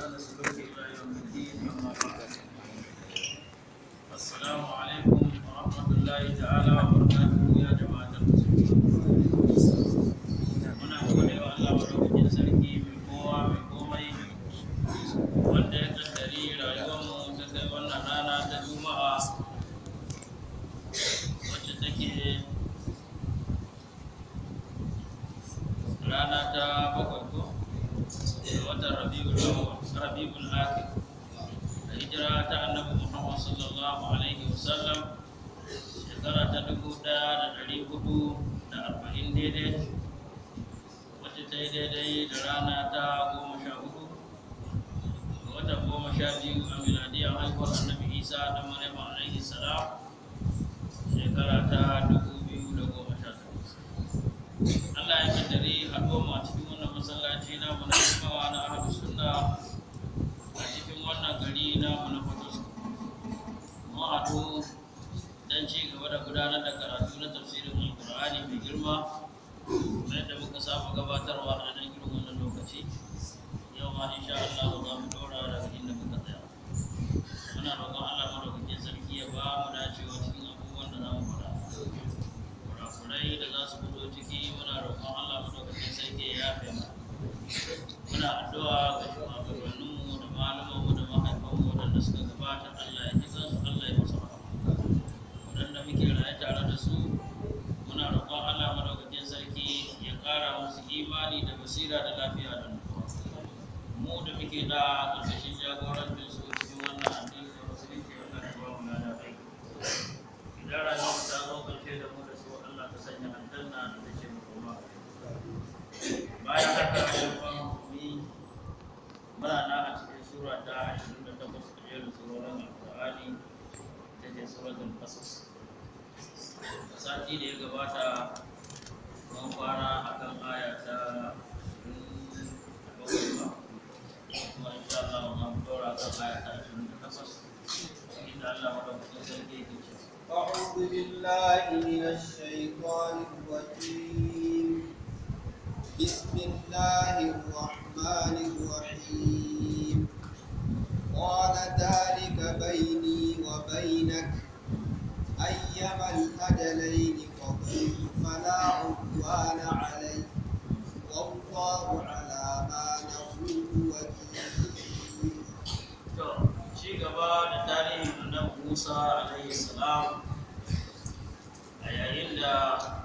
وإحسان سلوك إلى يوم الدين أما بعد السلام عليكم ورحمة الله تعالى وبركاته يا جماعة المسلمين muna gode wa Allah madaukakin sarki mai kowa mai komai wanda ya kaddari rayuwarmu ta kai wannan rana ta juma'a wacce take rana ta bakwai ko da watan rabiul awwal rabiul akhir da hijira ta annabi Muhammad sallallahu alaihi wasallam shekara ta dubu ɗaya da ɗari hudu da arba'in daidai wacce ta yi daidai da rana ta goma sha hudu da watan goma sha biyu a miladiyar haihuwar annabi isa da maryam alaihi salam shekara ta dubu biyu da goma sha takwas Allah ya kaddare haɗuwar mu a cikin wannan masallaci namu na jimawa na ahlu sunna a cikin wannan gari namu na Fatos mu haɗu don ci gaba da gudanar da karatu na tafsirin alƙur'ani mai girma kamar yadda muka saba gabatarwa a nan irin wannan lokaci yau ma insha Allah za mu ɗora daga inda muka tsaya muna roƙon Allah madaukakin sarki ya ba mu dacewa cikin abubuwan da za mu faɗa kurakurai da za su fito ciki muna roƙon Allah madaukakin sarki ya yafe mu muna addu'a ga shugabanninmu da malamanmu da mahaifanmu waɗanda suka gabata Allah ya ji kansu Allah ya musu rahama waɗanda muke raye tare da su muna roƙon Allah madaukakin sarki ya ƙara musu imani da basira da lafiya da nutsuwa mu da muke da ƙarƙashin jagorancin su cikin wannan addini da musulunci Allah ya ba mu lada aiki idan rayuwar ta zo ƙarshe da mu da su Allah ta sanya aljanna da take mu koma bayan haka ayyukan musulmi muna na a cikin sura ta 28 a jerin surorin alƙur'ani ita ce suratul qasas sati da ya gabata mun fara akan aya ta bakwai ba kuma insha Allah mun dora kan aya ta 28 inda Allah madaukakin sarki yake cewa أعوذ بالله من الشيطان الرجيم بسم الله الرحمن الرحيم قال ذلك بيني وبينك أيما الأجلين قضيت فلا عدوان علي والله على ما نقول وكيل To, ci gaba da tarihin annabi Musa alaihi salam a yayin da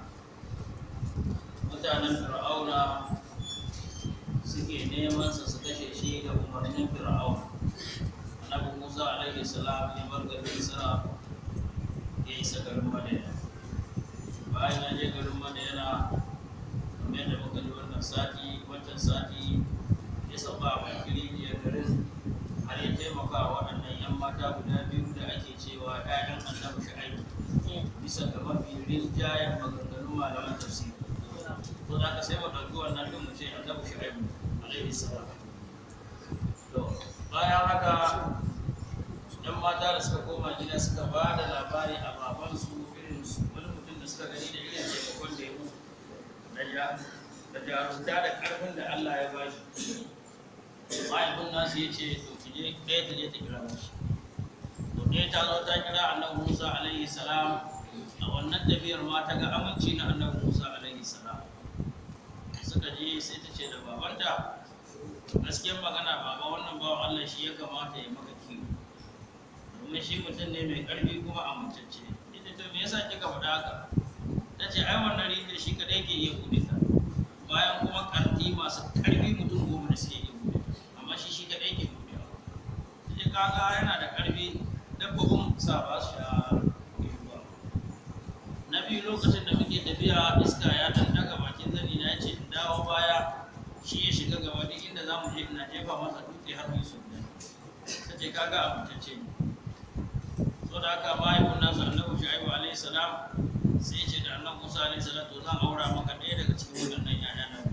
mutanen Fir'auna suke neman sa su kashe shi da umarnin Fir'auna. Annabi Musa alaihi salam ya bar garin Isra ya isa garin Madina. Bayan ya je garin Madina, kamar yadda muka ji wannan sati, wancan sati ya sauka a bakin rijiyar garin har ya taimaka wa waɗannan 'yan mata guda biyu da ake cewa 'ya'yan annabi shu'aibu bisa ga mafi rinjayen maganganun malaman tafsiri to da aka sai mu ɗauki wannan ɗin mu ce annabi shu'aibu alaihi salam to bayan haka 'yan mata da suka koma gida suka ba da labari a babansu irin su wani mutum da suka gani da irin taimakon da ya musu da ja- da jarumta da ƙarfin da Allah ya ba shi mahaifin nasu ya ce to ki je ɗaya ta je ta kira mashi to ɗaya ta zo ta kira annabi musa alaihi salam a wannan tafiyar ma ta ga aminci na annabi musa alaihi salam suka je sai ta ce da babanta gaskiyar magana baba wannan bawan allah shi ya kamata ya maka kiwo domin shi mutum ne mai ƙarfi kuma amintacce ita to me yasa kika faɗa haka ta ce ai wannan rijiyar shi kaɗai ke iya buɗe ta bayan kuma ƙarfi masu ƙarfi mutum goma da suke iya buɗe ta amma shi shi kaɗai ke buɗewa sai kaga yana da ƙarfi dabbobin sa ba su sha ruwa na biyu lokacin da muke tafiya iska ya ɗan daga bakin zani na ce in dawo baya shi ya shiga gaba duk inda za mu je ina jefa masa dutse har mai sun ta ce kaga abutacce ne so da haka mahaifin nasu annabi shu'aibu alaihi salam sai ya ce da annabi musa alaihi salam to zan aura maka ɗaya daga cikin waɗannan 'ya'ya na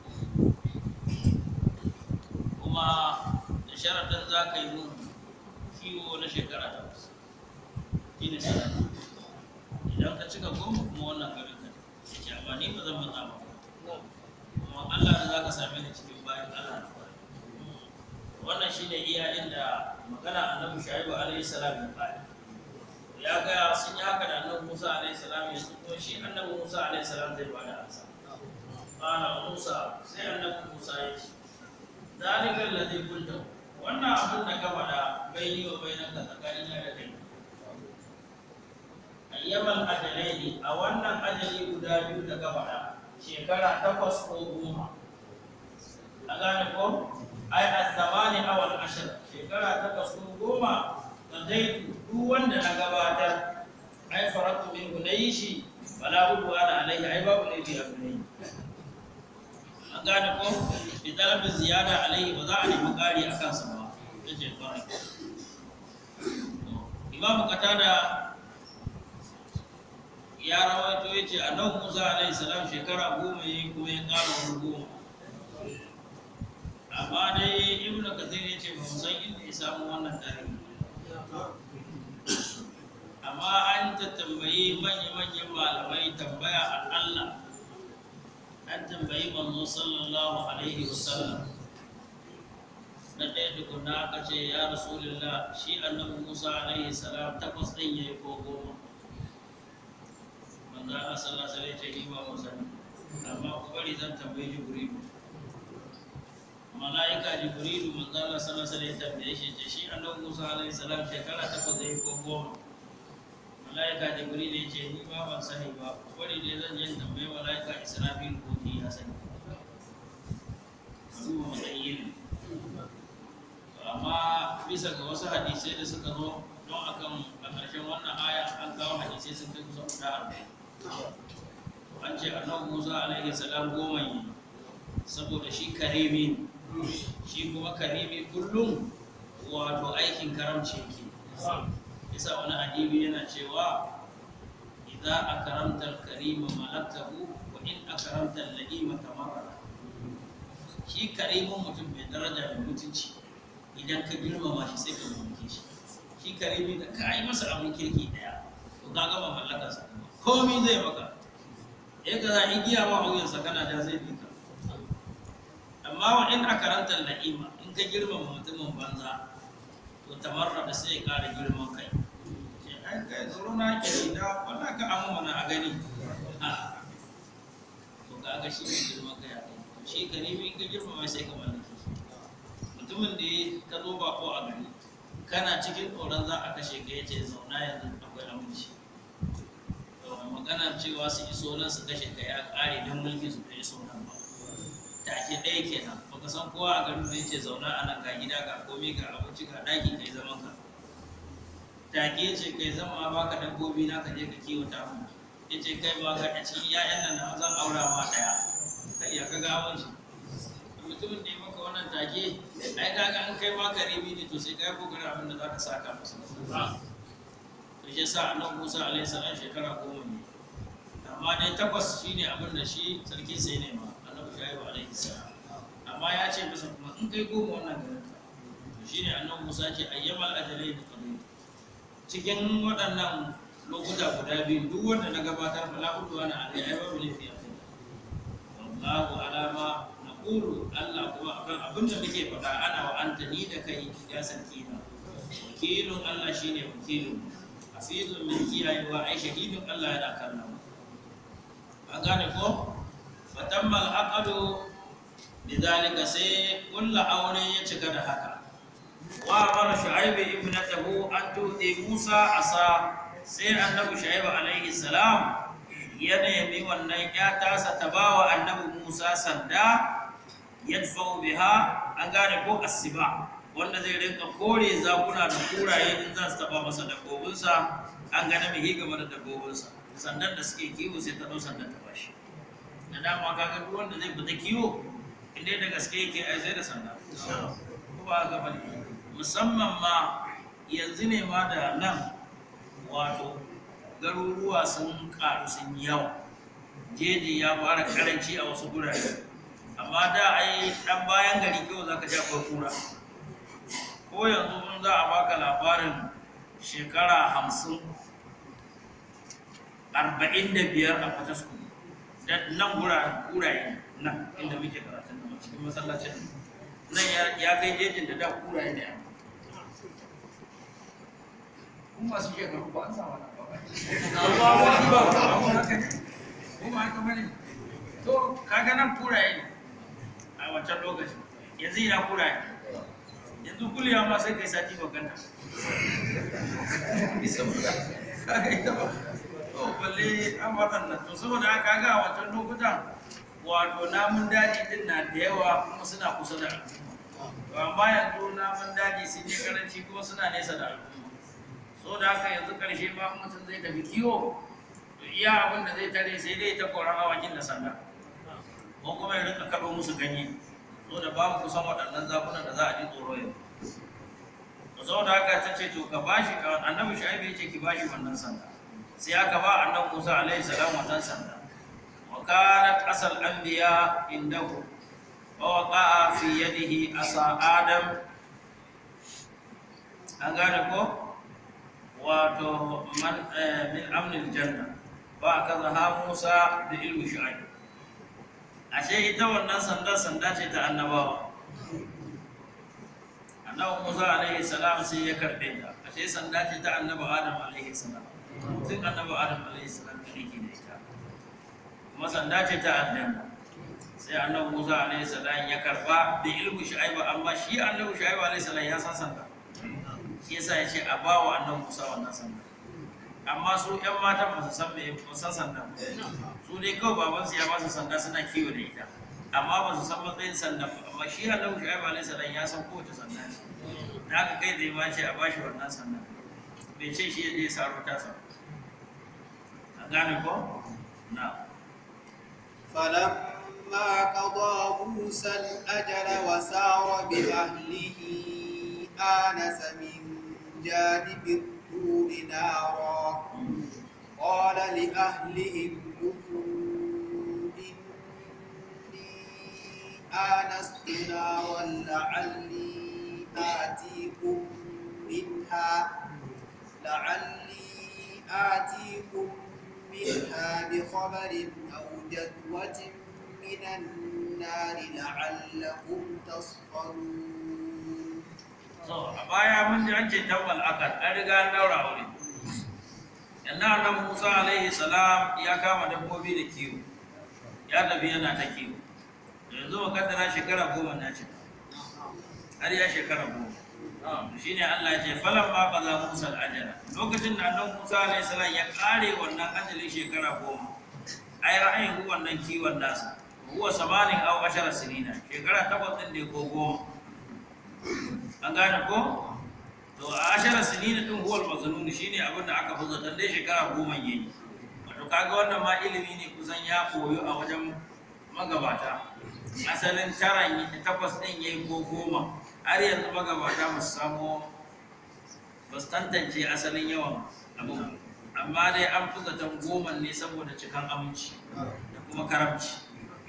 kuma da sharaɗin za ka yi mun kiwo na shekara takwas shi ne sharaɗin idan ka cika goma kuma wannan garin ka ya ce amma ni ba zan matsa ba kuma Allah da za ka same ni cikin bayan Allah na kwarai wannan shine iya inda magana annabi shaibu alaihi salam ya fara ya ga sun yi haka da annabi musa alaihi salam ya so shi annabi musa alaihi salam zai bada ansa qala musa sai annabi musa ya ce zalika alladhi qulta wannan abin da ka faɗa baini wa bainaka tsakanina da kai ayyamal ajalaini a wannan ajali guda biyu da ka faɗa shekara takwas ko goma a gane ko ai a zamani awal ashir shekara takwas ko goma da zai duk wanda na gabatar ai faratu min na yi shi wala udu ana alaihi ai babu laifi a gare an gane ko bi talabin ziyada alaihi ba za a nemi ƙari a kansa ba ya ce kwarai imamu katada ya rawaito ya ce annabi musa alaihi salam shekara goma ya yi kuma ya ƙara wani goma amma dai ibn kathir ya ce ba mu san inda ya samu wannan tarihi amma an ta tambayi manya-manyan malamai tambaya a Allah an tambayi manzo sallallahu alaihi wasallam na ɗaya tukuna aka ce ya rasulullah shi annabi musa alaihi salam takwas ɗin ya yi ko goma manzo Allah sallallahu alaihi wasallam ya ce ni ba mu sani amma ku bari zan tambayi jibrilu mala'ika jibrilu manzo Allah sallallahu alaihi wasallam ya tambaye shi ce shi annabi Musa alaihi salam shekara takwas zai ko goma mala'ika jibrilu ya ce ni ba ban sani ba bari dai zan je tambaye mala'ika Israfil ko ki ya sani su matsayin amma bisa ga wasu hadisai da suka zo don akan a ƙarshen wannan aya an kawo hadisai sun kai kusa guda arba'in an ce annabi Musa alaihi salam goma ne saboda shi karimi ne shi kuma karimi kullum wato aikin karamci yake isa wani adibi yana cewa idza akramta al-karima malaktahu wa in akramta al-la'ima tamarra shi karimin mutum mai daraja mai mutunci idan ka girmama shi sai ka mulke shi shi karimi da ka yi masa abin kirki daya to ka gama mallakarsa komai zai maka ya ka za igiya ma wuyansa kana da zai bi ka amma wa in akaranta la'ima in ka girmama mutumin banza to tamarra da sai ya kara girman kai ce ai kai tsoro na ke da wala ka amma mana a gani a to kaga shi ne girman kai a kai shi karimi in ka girmama sai ka mallake shi mutumin da ya ka zo ba ko a gari kana cikin tsoron za a kashe ka yace zauna yanzu akwai aminci magana cewa su iso nan su kashe ka ya kare don mulki su da iso nan ba take ɗaya kenan baka san kowa a garin zai ce zauna a nan ga gida ga komai ga abinci ga ɗaki kai zaman ka take ce kai zama baka dabbobi na ka je ka kiwata mu ya ce kai ba ga a cikin ƴaƴan nan na zan aura ma ɗaya kai ya ka gawon shi mutumin da ya maka wannan take ai kaga an kai ma karibi ne to sai kai kokarin abin da zaka saka masa to shi yasa annabi Musa alaihi salam shekara goma ne amma dai takwas shine abin da shi sarki sai ne ma annabi Shu'aibu alaihi salam amma ya ce masa kuma in kai goma wannan garin ka to shine annabi Musa ce ayyamal ajalai da qadi cikin waɗannan lokuta guda biyu duk wanda na gabatar fala udwa na alai ai babu laifi a kai wallahu alama naqulu Allah kuma akan abin da muke faɗa ana wa anta ni da kai ya sarki na wakilun Allah shine wakilun hafizun min kiyayewa ai shahidun Allah yana kallon an gane ko fatammal aqadu lidhalika sai kullu aure ya cika da haka wa amara shu'aib ibnatahu an tuti Musa asa sai annabi shu'aib alaihi salam ya nemi wannan ya tasa ta bawa annabi Musa sanda yadfa'u biha an gane ko asiba wanda zai rinka kore zakuna da kuraye in za su taba masa dabbobinsa an gane mai game da dabbobinsa sannan da suke kiwo sai ta ɗau sandan ta bashi da dama kaga duk wanda zai fita kiwo inda da gaske yake ai sai da sanda ko ba ga bane musamman ma yanzu ne ma da nan wato garuruwa sun karu sun yi yawa jeji ya fara karanci a wasu gurare amma da ai dan bayan gari kawai zaka ja kura ko yanzu mun za a baka labarin shekara hamsin arba'in da biyar a fatasku da nan guraye nan inda muke karatun da cikin masallacin nan ya- ya kai jejin da da kura ya ne kuma masu shekaru ba an samu na ba ko ba haka bane to kaga nan kuraye ne a wancan lokaci yanzu ina kuraye yanzu kuliya ma sai kai sati ba ganta kaga ita ba to balle an waɗannan to saboda haka ga a wancan lokutan wato namun daji din na da yawa kuma suna kusa da al'umma to amma yanzu namun daji sun yi karanci kuma suna nesa da al'umma so da haka yanzu karshe ma mutum zai tafi kiwo to iya abin da zai tare sai dai ta koran awakin da sanda ko kuma ya rika kaɗo musu ganye so da babu kusan waɗannan zakunan da za a ji tsoro yanzu to saboda haka ta ce to ka bashi annabi shu'aibu ya ce ki bashi wannan sanda sai aka ba annabi Musa alaihi salam wannan sanda wa kanat asal anbiya indahu wa waqa'a fi yadihi asa adam an gane ko wato man eh, min amnil janna ba kaza ha Musa da ilmi shu'aib ashe ita wannan sanda sanda ce ta annabawa annabi Musa alaihi salam sai ya karbe ta ashe sanda ce ta annabi Adam alaihi salam tun annabi Adam alaihi salam da yake da ita kuma sanda ce ta aljanna sai annabi Musa alaihi salam ya karba da ilmi shu'aib amma shi annabi shu'aib alaihi salam ya san sanda shi yasa ya ce a ba wa annan musa wannan sanda amma su yan matan ba su san me ba san sanda ba su dai kawai babansu ya ba su sanda suna kiwo da ita amma ba su san matsayin sanda ba amma shi annabi shu'aib alaihi salam ya san kowace sanda ce da haka kai zai ma ce a ba shi wannan sanda bai ce shi ya je ya saro tasa an gane ko na فلما قضى موسى الأجل وسار بأهله آنس من جانب الطور نارا قال لأهلهم كثوا إني آنست نارا لعلي آتيكم منها لعلي آتيكم منها بخبر أو جذوة من النار لعلكم تصطلون to a baya mun ji an ce tabbal akad an riga an daura aure yanzu annabi Musa alaihi salam ya kama dabbobi da kiwo ya tafi yana ta kiwo yanzu makaddara shekara goma na ce har ya shekara goma to shine Allah ya ce falan ma qaza Musa al-ajala lokacin da annabi Musa alaihi salam ya kare wannan ajalin shekara goma ai ra'ayin wannan kiwon nasa huwa samanin aw ashara sinina shekara takwas din ne ko goma an gane ko to a ashara sinina din huwal mazlum shine abin da aka fi zaton dai shekara goma yayi wato kaga wannan ma ilimi ne kusan ya koyo a wajen magabata asalin taran yi- takwas din yayi ko goma har yanzu magabata ba su samo ba su tantance asalin yawan abin amma dai an fi zaton goma ne saboda cikan aminci da kuma karamci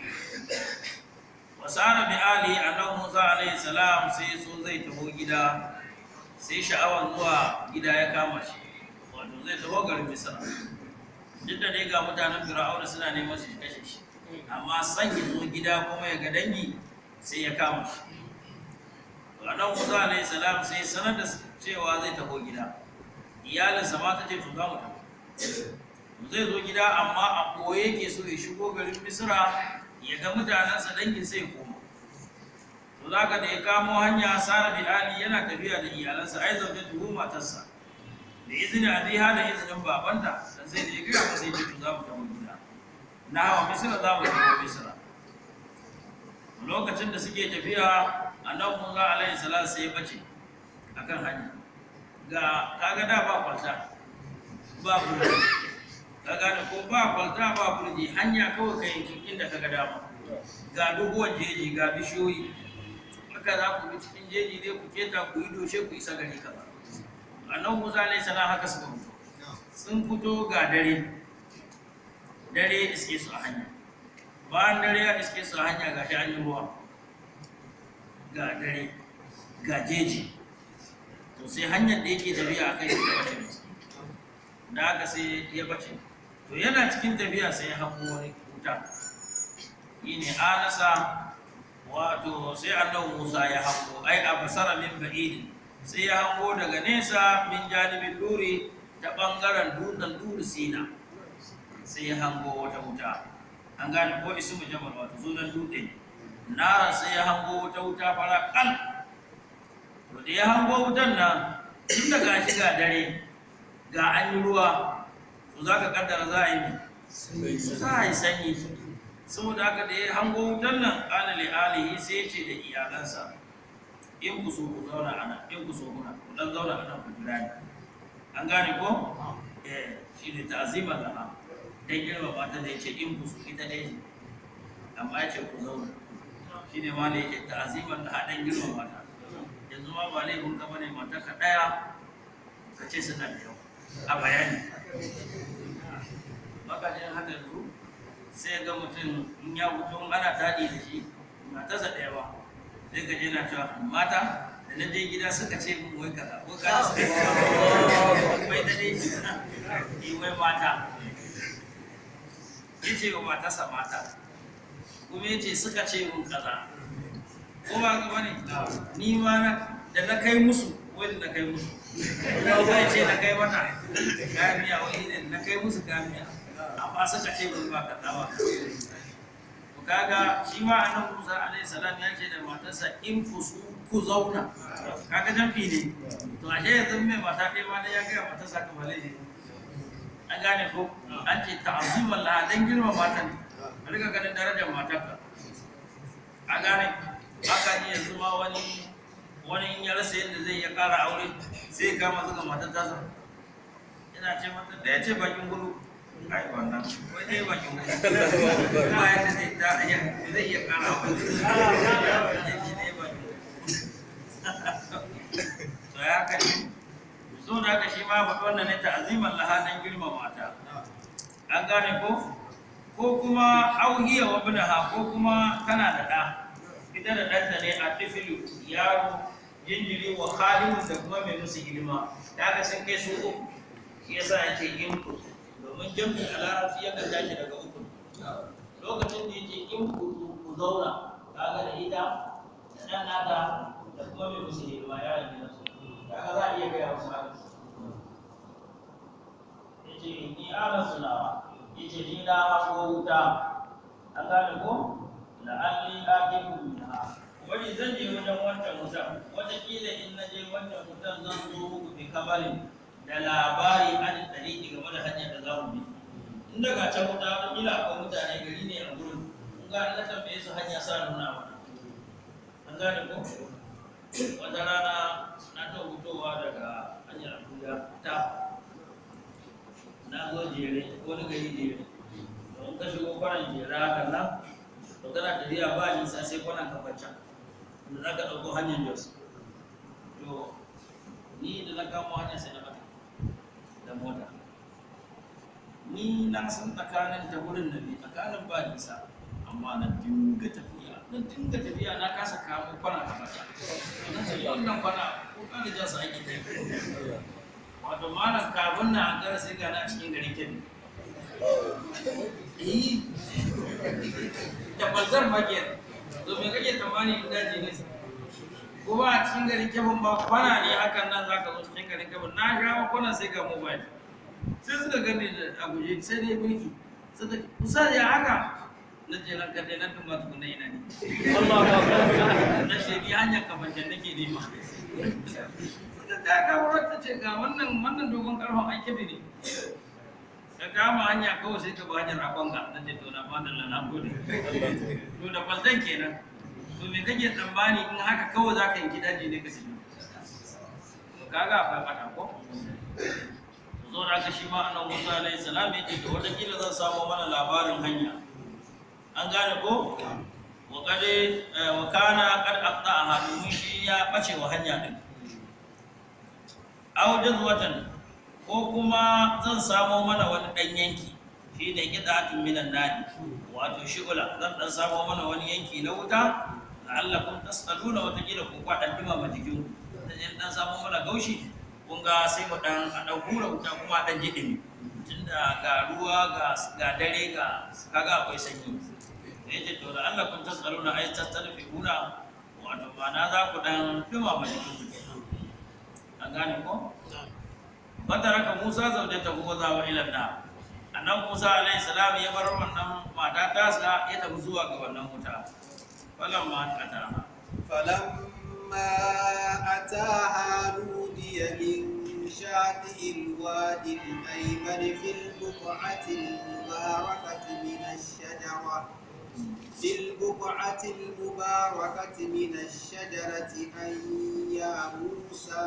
wasara bi ali annabi Musa alaihi salam sai so zai taho gida sai sha'awan zuwa gida ya kama shi wato zai taho garin Misra duk da dai ga mutanen Fir'auna suna neman su kashe shi amma san ya zo gida kuma ya ga dangi sai ya kama shi to annabi Musa alaihi salam sai sanar da cewa zai taho gida iyalinsa ma ta ce to za mu taho zai zo gida amma a koye yake so ya shigo garin Misra ya ga mutanensa dangin sai koma to zaka da ya kamo hanya sara bi ali yana tafiya da iyalansa ai zaune tuhu matarsa da izini abiha da izinin babanta dan sai da ya gaya masa yace to za mu tafi gida na hawa misira za mu tafi misira lokacin da suke tafiya annabi Musa alaihi salatu sai ya bace akan hanya ga kaga da ba kwalta ba burji ka gane ko ba kwalta ba burji hanya kawai ka yanki inda ka ga dama ga doguwar jeji ga bishiyoyi haka za ku bi cikin jeji dai ku keta ku yi doshe ku isa gari kaza annabi Musa alaihi salam haka suka fito sun fito ga dare dare iske su a hanya bayan dare ya iske su a hanya ga shi an yi ruwa ga dare ga jeji to sai hanyar da yake tafiya a kai sai ta bace masa da haka sai ya bace to yana cikin tafiya sai ya hango wani wuta shi ne anasa wato sai annabi Musa ya hango ai a basara min ba'id sai ya hango daga nesa min janibin duri ta bangaren dutsen duri sina sai ya hango wata wuta an gane ko ismu jamal wato sunan dutse ne nara sai ya hango wata wuta fara kal to da ya hango wutan nan tun da gashi ga dare ga an yi ruwa to za ka kaddara za a yi ne za a yi sanyi saboda haka da ya hango wutan nan ƙala li alihi sai ya ce da iyalansa in ku so ku zauna ana in ku so kuna ku dan zauna ana ku jira ni an gane ko eh shi ne ta'zima laha dan girma mata da yace in ku so ita dai amma ya ce ku zauna shi ne ma da yake ta'ziman laha dan girma mata yanzu ma ba laifin ka bane mata ka daya ka ce suna da yau a bayani makajin haka yanzu sai ga mutum in ya fito in ana taɗi da shi matarsa ɗaya ba sai ka je na cewa mata da na je gida suka ce mun wai kaza ko kaza suka ce wai da dai yi wai mata ya ce wa matarsa mata kuma ya ce suka ce mun kaza ko ba ka bane ni ma na da na kai musu wai da na kai musu zai ce na kai mata kayan miya wai ne na kai musu kayan miya amma suka ce mun ba kaza ba to kaga shi ma annabi Musa alaihi salam ya ce da matarsa in ku su ku zauna kaga jamfi ne to ashe yanzu mai mata ɗaya ma dai ya ga matarsa ka bale ne an gane ko an ce ta'aziman la dan girma mata ne a riga ganin darajar matarka a gane haka ne yanzu ma wani wani in ya rasa yadda zai ya ƙara aure sai ya kama zuga matar tasa yana ce mata da ya ce bakin gudu ai wannan wai dai bakin gudu kuma ya ce zai ta iya zai iya ƙara aure ya ce dai bakin gudu to ya haka ne so da haka shi ma faɗi wannan ne ta'aziman laha dan girma mata an gane ko ko kuma auhiya wa binaha ko kuma tana da ɗa ita da ɗanta ne a tifilu yaro jinjiri wa khalimun da kuma mai musu hidima da aka sun kai su uku shi yasa ya ce in ku domin jam'i a larabci yakan tashi daga uku lokacin da yake in ku ku zauna kaga da ita da ɗan nata da kuma mai musu hidima yaron gina su kaga za a iya gaya musu haka ya ce ni ana sunawa ya ce ni na hango wuta an gane ko la'alli akibu minha wani zan je wajen wancan wutan wataƙila in na je wancan wutan zan zo muku bi kabarin da labari an ɗariƙi game da hanyar da za mu bi in daga can wuta wataƙila akwai mutane gari ne a gurin kun ga an tambaye su hanya sa nuna mana an gane ko wata rana na ta fitowa daga hanyar abuja ta na zo jere wani gari jere don ka shigo kwanan jera haka nan to kana tafiya ba nisa sai kwanan kafancan da za ka ɗauko hanyar jos to ni da na kamo hanyar sai na bata da mota ni na san tsakanin ta wurin na bi tsakanin ba nisa amma na dinga tafiya na dinga tafiya na kasa kamo kwana kafancan na ce wannan kwana ko kan da jasa ake ta wato malam kafin na an gara sai gana cikin garin kebbi eh tabbatar makiyar to me kake tamani in daji ne kuma a cikin garin kebin ba kwana ne hakan nan zaka zo cikin garin kebin na sha kwana sai ga mobile sai suka gani da a guje sai dai mulki suka kusa ya haka na je nan kadai nan tun ba tukuna ina ne na ce ni hanyar kafancan nake nema suka ta kawo ta ce ga wannan wannan dogon karfin ai kebi ne ka kama hanya kawai sai ka ba hanyar akon ga na ce to na fadar na gode to da kwaltan kenan to me kake tsammani in haka kawai za ka yanki daji ne ka shiga to kaga akwai fata ko zo da aka shi ma annabi Musa alaihi salam yake to wata kila zan samu mana labarin hanya an gane ko wa kade wa kana qad aqta'aha domin shi ya bace wa hanya din aw jazwatan ko kuma zan samo mana wani ɗan yanki shi ne gidatun minan nadi wato shi'ula zan ɗan samo mana wani yanki na wuta la'allakum tas'aluna wata kila ku kwa ɗan dumama jikin ku zan je ɗan samo mana gaushi kun ga sai mu ɗan a ɗan hura wuta kuma a ɗan ji ɗumi tunda ga ruwa ga ga dare ga kaga akwai sanyi ya ce to da Allah kun tasalu na ai tasarfi una wato ma'ana za ku dan duma ma jikin ku kenan an gane ko fataraka Musa zaujata ko za wa ila na annan Musa alaihi salam ya bar wannan mata tasa ya tafi zuwa ga wannan wuta falamma ataha فلما أتاها نودي من شاطئ الوادي الأيمن في البقعة المباركة من الشجرة في البقعة المباركة من الشجرة أن يا موسى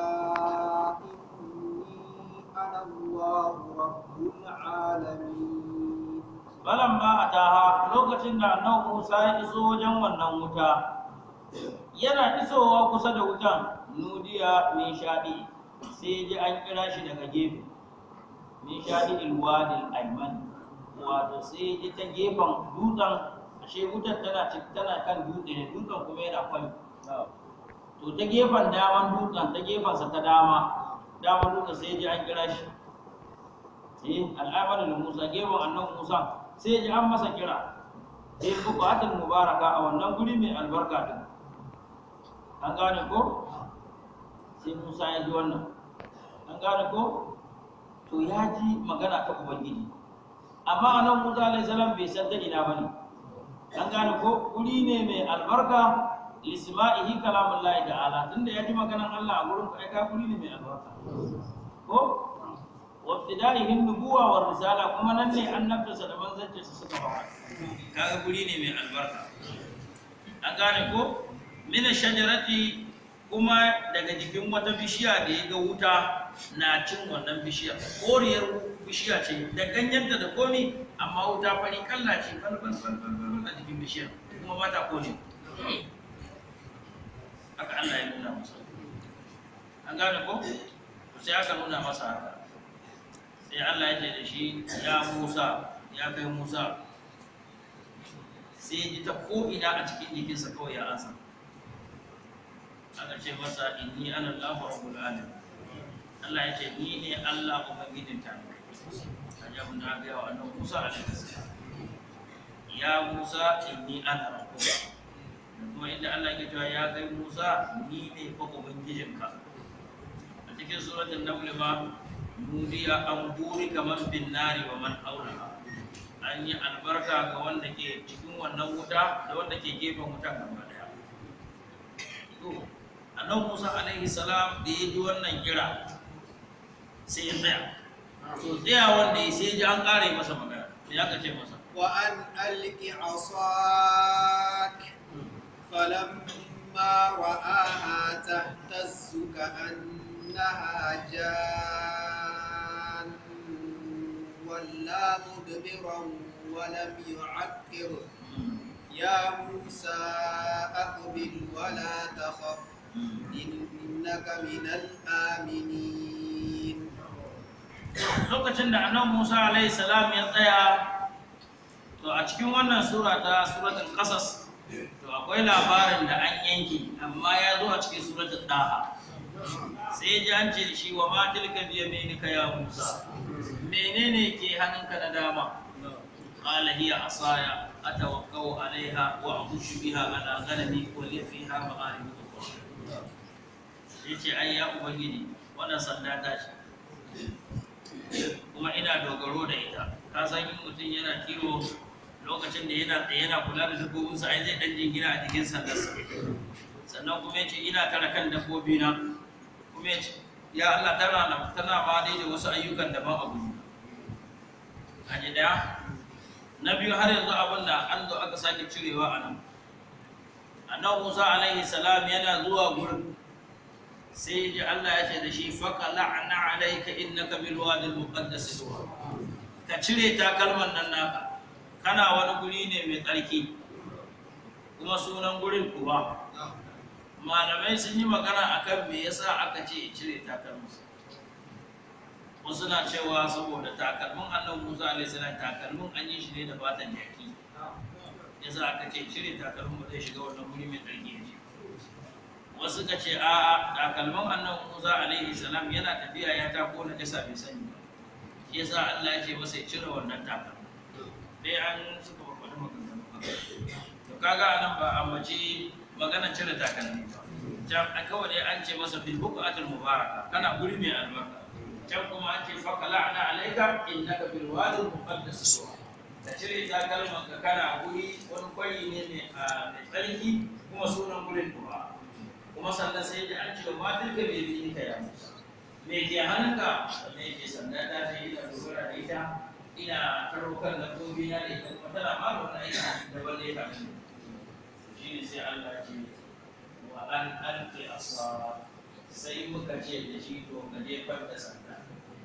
إني أنا الله رب العالمين falamma ataha lokacin da annabi Musa ya iso wajen wannan wuta yana isowa kusa da wutan nudiya min shaɗi sai ji an kira shi daga gefe min shaɗi ilwadil ayman wato sai ji ta gefen dutsen ashe wutar tana ci- tana kan dutse ne dutsen kuma yana kwai to ta gefen daman dutsen ta gefensa ta dama daman dutsen sai ji an kira shi eh al'amarin da Musa gefen annabi Musa sai ji an masa kira sai buƙatar mubaraka a wannan guri mai albarka din an gane ko sai Musa ya ji wannan an gane ko to ya ji magana ta ubangiji amma anan Musa alaihi salam bai san ta ina bane an gane ko guri ne mai albarka lisma'ihi kalamullahi ta'ala tunda ya ji maganan Allah a gurin ka ai ka guri ne mai albarka ko wabtida'ihin nubuwa wa risala kuma nan ne annabtarsa da manzancinsa suka fara kaga guri ne mai albarka an gane ko mina shajarati kuma daga jikin wata bishiya da ya ga wuta na cin wannan bishiya koriyar bishiya ce da ganyenta da komi amma wuta fari kalla ce bal bal bal bal bal a jikin bishiyar kuma ba ta kone haka Allah ya nuna masa an gane ko to sai aka nuna masa haka sai Allah ya ce da shi ya Musa ya kai Musa sai ya ji ta ko'ina a cikin jikinsa kawai ya ansa aka ce masa inni ana Allahu rabbul alamin Allah ya ce ni ne Allah ubangijin ta kaji abin da aka yi wa annabi Musa alaihi salam ya Musa inni ana rabbuka kuma inda Allah ya cewa ya kai Musa ni ne fa ubangijinka a cikin suratul naml ma nudiya an buri kaman bin nari wa man haulaha an yi albarka ga wanda ke cikin wannan wuta da wanda ke gefen wuta gaba daya to annabi Musa alaihi salam da ya ji wannan kira sai ya tsaya to tsaya wanda ya sai ya ji an kare masa magana sai aka ce masa وأن ألق عصاك فلما رآها تهتز كأنها جان ولا مدبرا ولم يعقر يا موسى أقبل ولا تخف إنك من الآمنين lokacin da annabi Musa alaihi salam ya tsaya to a cikin wannan sura ta suratul qasas to akwai labarin da an yanke amma ya zo a cikin suratul daha sai ya ji an ce da shi wa ma tilka bi yaminika ya Musa menene ke hannunka na dama qala hiya asaya atawakkau alaiha wa ahushu biha ala ghanami wa li fiha ma'arib ukhra yace ai ya ubangiji wannan sanda ta ce kuma ina dogaro da ita ka san in mutum yana kiwo lokacin da yana tsaye yana kula da dabbobinsa ai zai dan jingina a jikin sandarsa sannan kuma yace ina kare kan dabbobi na kuma yace ya Allah tana na tana ma dai da wasu ayyukan daban a gudu aje daya na biyu har yanzu abin da an zo aka sake cirewa a nan annabi Musa alaihi salam yana zuwa gurin sai ji Allah ya ce da shi faka la'ana alaika innaka bil wadi al muqaddas tuwa ka cire takalman nan naka kana wani guri ne mai tsarki kuma sunan gurin kuwa malamai sun yi magana akan me yasa aka ce ya cire takalman wasu na cewa saboda takalmin annabi Musa alaihi salam takalmin an yi shi ne da fatan jaki yasa aka ce cire takalmin ba zai shiga wannan guri mai tsarki ya ce wasu ka ce a takalman annabi Musa alaihi salam yana tafiya ya tako na jasa bai sani ba shi yasa Allah ya ce masa ya cire wannan takalman dai an suka faɗi maganganu to kaga anan ba a mace magana cire takalmi ba can a kawai dai an ce masa fil buqatil mubaraka kana guri mai albarka can kuma an ce faka la'ana alaika innaka bil wadi muqaddas suwa ka cire takalman ka kana guri wani kwari ne mai a mai tsarki kuma sunan gurin duwa kuma sannan sai ji an ce ma tilka bai bi ka ya musa me ke hannunka me ke sanda ta ce ina dogara da ita ina karɓar dabbobi na da ita kuma tana ma da wani aiki da wanda ya kafin shi ne sai Allah ce wa an alƙi asa sai muka ce da shi to ka jefar da sanda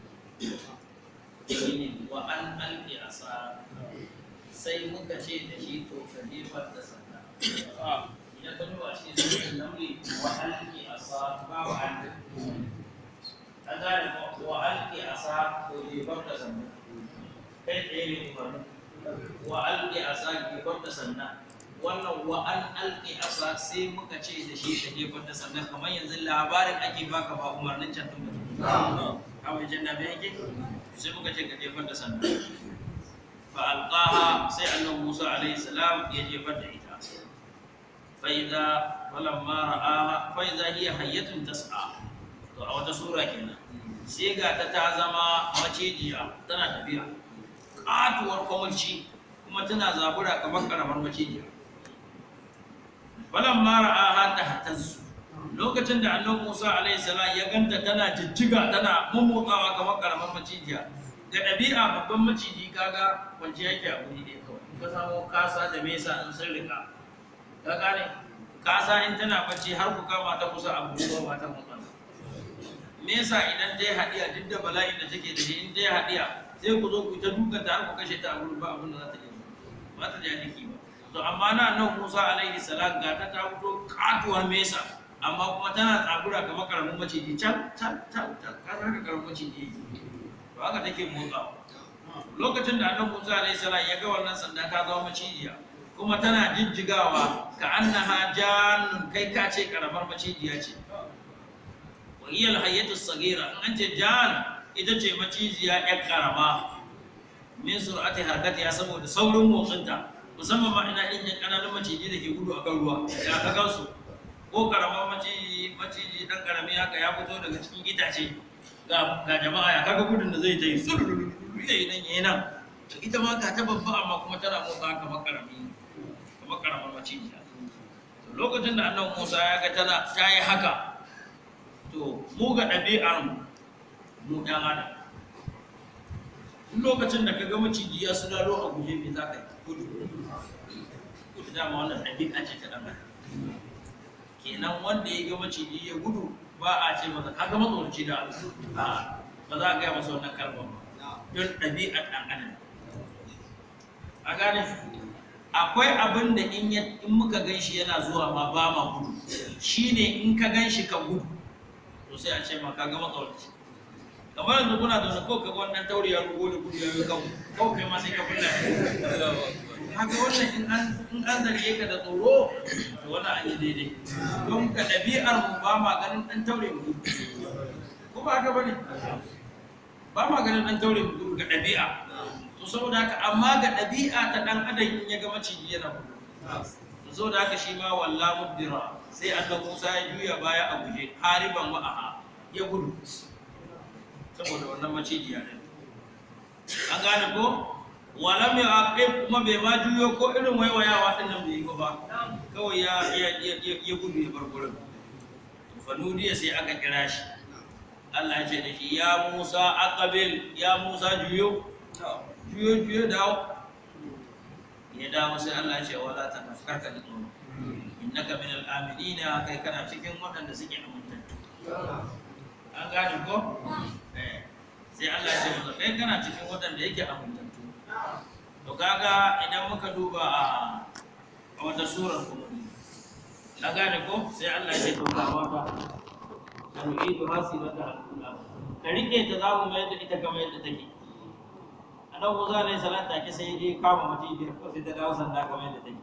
shi ne wa an alƙi asa sai muka ce da shi to ka jefar da sanda idan ka duba shi sai namri wa alƙi asa ba wa an an gane ko wa alƙi asa to jefar da sanda kai tsaye ne umarni wa alƙi asa jefar da sanda wannan wa an alƙi asa sai muka ce da shi ka jefar da sannan kamar yanzu labarin ake baka ba umarnin can tun mutum kawai janna bai yake sai muka ce ka jefar da sannan fa alqaha sai annabi Musa alaihi salam ya jefar da ita fa idza falamma ra'aha fa idza hiya hayyatun tas'a to a wata sura kenan sai ga ta ta zama macijiya tana tafiya katuwar kwamulci kuma tana zabura kamar karamar macijiya falan mara aha ta hatansu lokacin da annabi Musa alaihi salam ya ganta tana jijjiga tana mummutsawa kamar karamar macijiya ga ɗabi'a babban maciji kaga wance yake a guri ne kawai ka samu kasa da mesa in sun rika ka gane kasa in tana bacci har ku kama ta kusa a guri ba ta motsa mesa idan ta yi haɗiya duk da bala'in da take da shi in ta yi haɗiya sai ku zo ku ta dukanta har ku kashe ta a guri ba abin da za ta yi ba ta ja jiki ba to amma na nan Musa alaihi salam ga ta ta fito katuwar mesa amma kuma tana tsagura kamar karamin maciji can can can can ka san haka karamin maciji to haka take motsawa lokacin da annabi Musa alaihi salam ya ga wannan sanda ta zama macijiya kuma tana jijjigawa ka annaha jannun kai ka ce karamar macijiya ce wa hiya alhayyatu sagira in an ce jan ita ce macijiya yar karama min sur'ati harkatiha saboda saurin motsinta musamman ma ina injin ƙananan maciji da ke gudu a kan ruwa ya ka gansu ko karamar maciji maciji dan karami haka ya fito daga cikin itace ga ga jama'a ya kaga gudun da zai ta yi sululu yayi nan yayi nan to ita ma ga ta babba amma kuma tana motsa kamar karami kamar karamar maciji to lokacin da annabi Musa ya ga tana ta yi haka to mu ga ɗabi'ar mu mu ɗan adam duk lokacin da ka ga maciji ya sulalo a guje me za ka yi gudu gudu dama wannan ɗabi'a ce ta ɗan adam kenan wanda ya ga maciji ya gudu ba a ce masa ka ga matsoraci da abu a ba za a gaya masa wannan kalmar ba don ɗabi'ar ɗan adam a gane akwai abin da in ya in muka gan shi yana zuwa ma ba ma gudu shine in ka gan shi ka gudu to sai a ce ma ka ga matsoraci kamar yanzu kuna da wani ko ka ga wannan tauri ya rugo da gudu ya yi kan ko kai ma sai ka kulla haka wannan in an in an zarge ka da tsoro to wannan an yi daidai don ka ɗabi'ar mu ba ma ganin ɗan taure mu gudu ko ba haka bane ba ma ganin ɗan taure mu gudu ga ɗabi'a to saboda haka amma ga ɗabi'a ta ɗan adam in ya ga maciji yana gudu to saboda haka shi ma walla mudbira sai annabi Musa ya juya baya a guje hariban wa'aha ya gudu saboda wannan maciji ya an gane ko walam ya aqib kuma bai ma juyo ko irin waiwayawa din nan bai yi ba kawai ya ya ya ya gudu ya bar gurin fa nudiya sai aka kira shi Allah ya ce da shi ya Musa aqbil ya Musa juyo juyo juyo dawo ya dawo sai Allah ya ce wala ta karka da tsoro innaka min al-aminina kai kana cikin waɗanda suke amintattu an gane ko eh sai Allah ya ce masa kai kana cikin waɗanda yake amintattu to kaga idan muka duba a a wata surar kuma na gane ko sai Allah ya ce to ga wata ka nu'idu hasibata al-ula ka rike ta za mu mayar da ita kamar yadda take annabi Musa alaihi salam take sai ya kama mace da ko sai ta dawo sanda kamar yadda take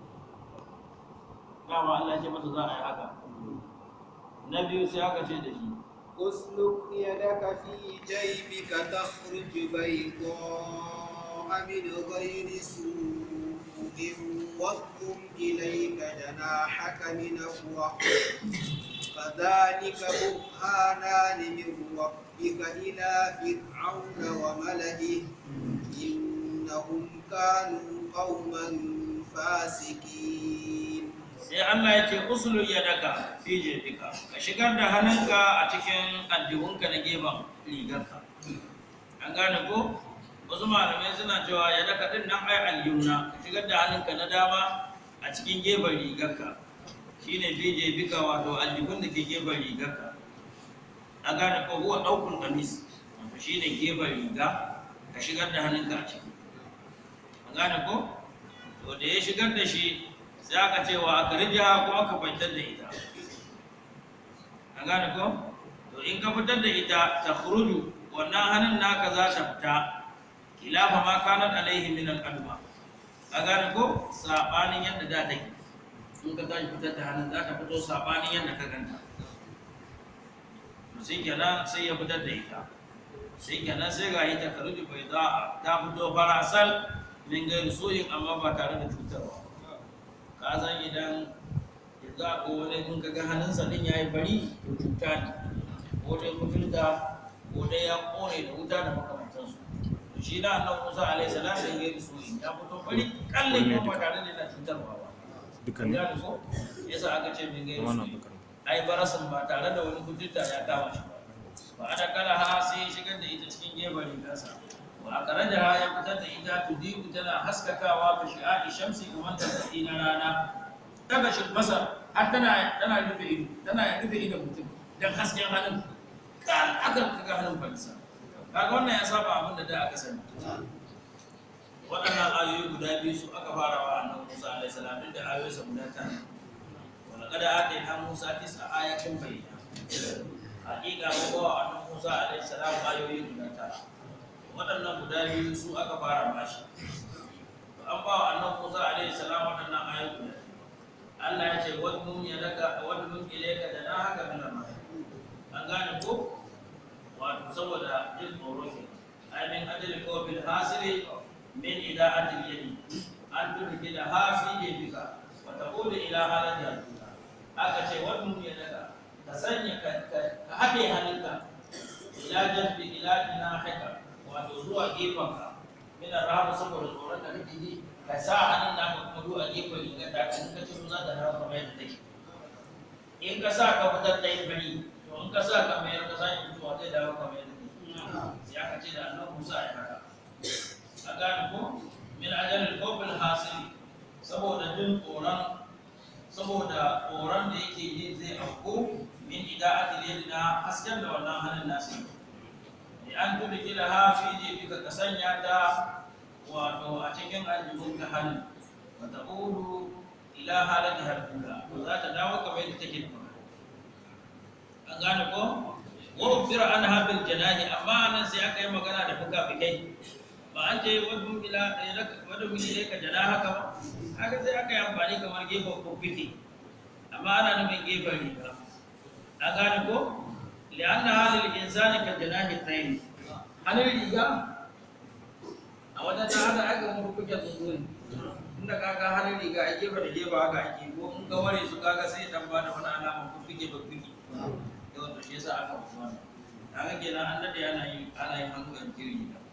kama Allah ya ce masa za a yi haka na biyu sai aka ce da shi اسلك يدك في جيبك تخرج بيضاء من غير سوء واضم إليك جناحك من الرحمة فذلك برهانان من ربك إلى فرعون وملئه إنهم كانوا قوما فاسقين sai Allah ya ce usulu yadaka fi jebika ka shigar da hannunka a cikin aljihunka na gefen rigarka an gane ko wasu malamai suna cewa yadaka din nan ai aljihuna ka shigar da hannunka na dama a cikin gefen rigarka shine fi jebika wato aljihun da ke gefen rigarka an gane ko huwa daukun kamis wato shine gefen riga ka shigar da hannunka a ciki an gane ko to da ya shigar da shi sai aka ce wa aka rija ko aka kwantar da ita an gane ko to in ka fitar da ita ta khuruju wannan hannun naka za ta fita kilafa ma kanat alaihi min al-adma ka gane ko sabanin yadda da take in ka tashi fitar da hannun za ta fito sabanin yadda ka ganta to sai kenan sai ya fitar da ita sai kenan sai ga ita kharuju bai za ta fito farasal min gairu soyin amma ba tare da cutarwa ka san idan yanzu a wani kun kaga hannunsa din ya yi fari to cuta ne ko dai mutunta ko dai ya kone da wuta da makamantansu to shi na annan musa alaihi salam da ya su ya fito fari kalle ko ba tare da yana cutarwa ba duka ne ya so yasa aka ce min gairi wannan su bakar ai barasan ba tare da wani mutunta ya kama shi ba ba a da kala ha sai ya shigar da ita cikin gefen rigarsa wa a kare da ya fitar da ita tudiku tana haskakawa ka shi'a'i shamsi kamar tarkaɗi na rana daga shi masa har tana tana rufe ido tana rufe idon mutum dan hasken hannun kan aka kaga hannun falsa kaga wannan ya saba abin da da aka sani waɗannan ayoyi guda biyu su aka fara wa annabi Musa alaihi salam duk da ayoyinsa guda tara wa laqad atayna Musa tis'a ayatin bayyana hakika mun ba wa annabi Musa alaihi salam ayoyi guda tara waɗannan guda biyu su aka fara bashi to an ba wa annabi Musa alaihi salam waɗannan ayoyi guda biyu. Allah ya ce wadnum yadaka wadnum ilayka janahaka min ar-rahim an gane ko wato saboda jin tsoro ke ai min ajli qawbil hasili min ida'atil yadi an tudki da hafi yadika wa taqulu ila halati al-ula aka ce wadnum yadaka ka sanya ka ka haɗe hannunka ila jambi ila jinahika wato zuwa gefenka min ar-rahim saboda tsoron da kake ji ka sa hannun naka kuma zuwa gefen rigar da ka ka ce za ta dawo kamar yadda take in ka sa ka fitar da yin fari to in ka sa ka mayar ka sake fitowa zai dawo kamar yadda take sai aka ce da annabi Musa ya haka a gane ko min ajalil qawbil hasil saboda jin tsoron saboda tsoron da yake yin zai auku min ida'atil yadina hasken da wannan hannun nasu ne an tudu kila ha fi jebika ka sanya ta wato a cikin aljihun ka hannun wa ta'udu ila halati harkula to za ta dawo kamar yadda take da an gane ko wa ufira an habil janahi amma nan sai aka yi magana da fuka-fukai ba an ce wadda ila wadda mini ne ka jana haka ba haka sai aka yi amfani kamar gefen fuffuke amma ana nufin gefen riga an gane ko li'anna halil insani ka janahi tsayin hannun riga a wajen ta hada aka mu fuffuke tsuntsun inda kaga hannun riga a gefe da gefe haka ake ko in ka ware su kaga sai dan ba da wani alama fuffuke fuffuke yau to shi yasa aka mutu wannan kaga kenan an dade ana yi ana yin hannu a jikin riga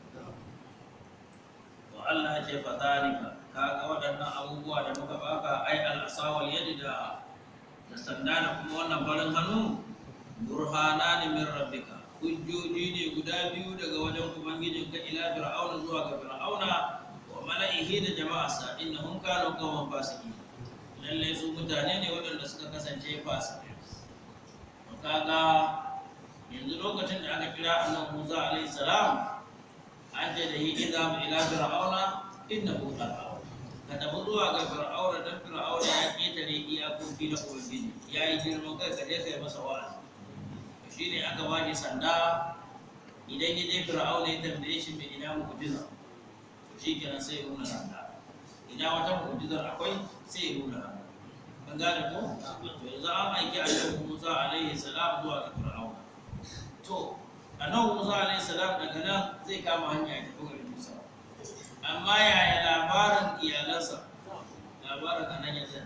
to Allah ya ce fa zalika kaga waɗannan abubuwa da muka baka ai al-asawal yadi da da sanda da kuma wannan farin hannu burhanani min rabbika hujjoji ne guda biyu daga wajen ubangijin ka ila fir'auna zuwa ga fir'auna wa mala'ihi da jama'arsa innahum kanu qawman fasiqin lalle su mutane ne waɗanda suka kasance fasikai to kaga yanzu lokacin da aka kira annabi Musa alaihi salam an ce da yi idza ila fir'auna innahu tagha ka tafi zuwa ga fir'auna dan fir'auna ya ketare iyakoki na ubangiji ya yi girman kai ka je kai masa wa'azi shi ne aka ba shi sanda idan ya je fir'auna ya tambaye shi mai ina mu'jiza to shi kenan sai ya nuna sanda ina wata mu'jizar akwai sai ya nuna sanda an gane ko to yanzu an aiki annabi Musa alaihi salam zuwa ga fir'auna to annabi Musa alaihi salam daga nan zai kama hanya ya tafi garin Musa amma yaya labarin iyalansa labarin a nan ya tsaya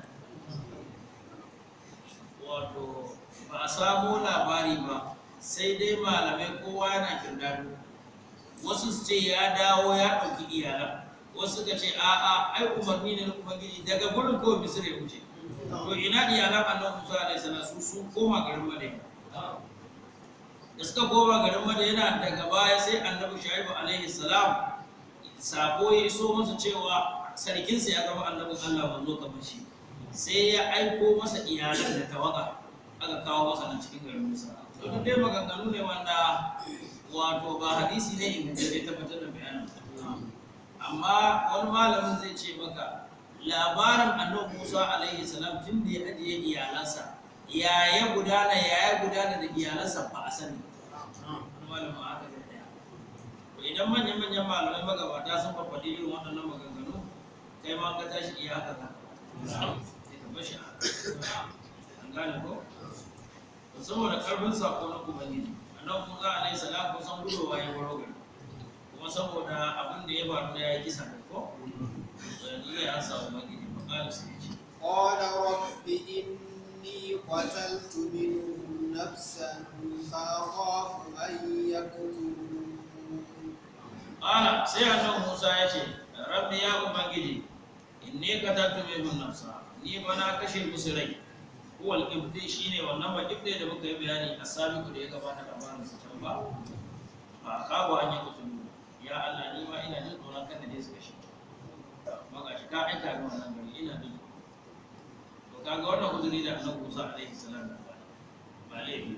wato ba a samo labari ba sai dai malamai kowa yana kirdado wasu su ce ya dawo ya ɗauki iyalan wasu ka ce a'a ai umarni ne na ubangiji daga gurin kawai misir ya wuce to ina iyalan annabi musa alaihi salam su sun koma garin madina da suka koma garin madina daga baya sai annabi shaibu alaihi salam sako ya iso masa cewa sarkinsa ya zama annabin allah manzo kamar shi sai ya aiko masa iyalan da tawaga aka kawo masa nan cikin garin musa to duk dai maganganu ne wanda wato ba hadisi ne ingantacce tabbatar da bayanin amma wani malamin zai ce maka labarin annabi Musa alaihi salam tun da ya ajiye iyalansa ya ya gudana ya ya gudana da iyalansa ba a sani wani malamin aka zai daya to idan manyan manyan malamai magabata sun faɗi irin waɗannan maganganu kai ma ka tashi iya haka ka sai ka bashi a an gane ko to saboda karfin sako na ubangiji annabi Musa alaihi salam kusan gudowa ya baro gari kuma saboda abin da ya faru da ya yi kisa da ko to yanzu zai an samu magini ba ƙara su ce قال رب إني قتلت منهم نفسا فأخاف أن يقتلون ƙala sai annabi Musa ya ce rabbi ya ubangiji inni qataltu minhum nafsa ni ba na kashe musu rai huwal qibdi shine wannan ba qibdi da muka yi bayani a sabiku da ya gabata labarin su can ba ba kawo an yi kutulu ya Allah ni ma ina jin tsoron kan da dai su kashe maka shi ka aika ga wannan gari ina jin to kaga wannan uzuri da annabi Musa alaihi salam ya bani ba laifi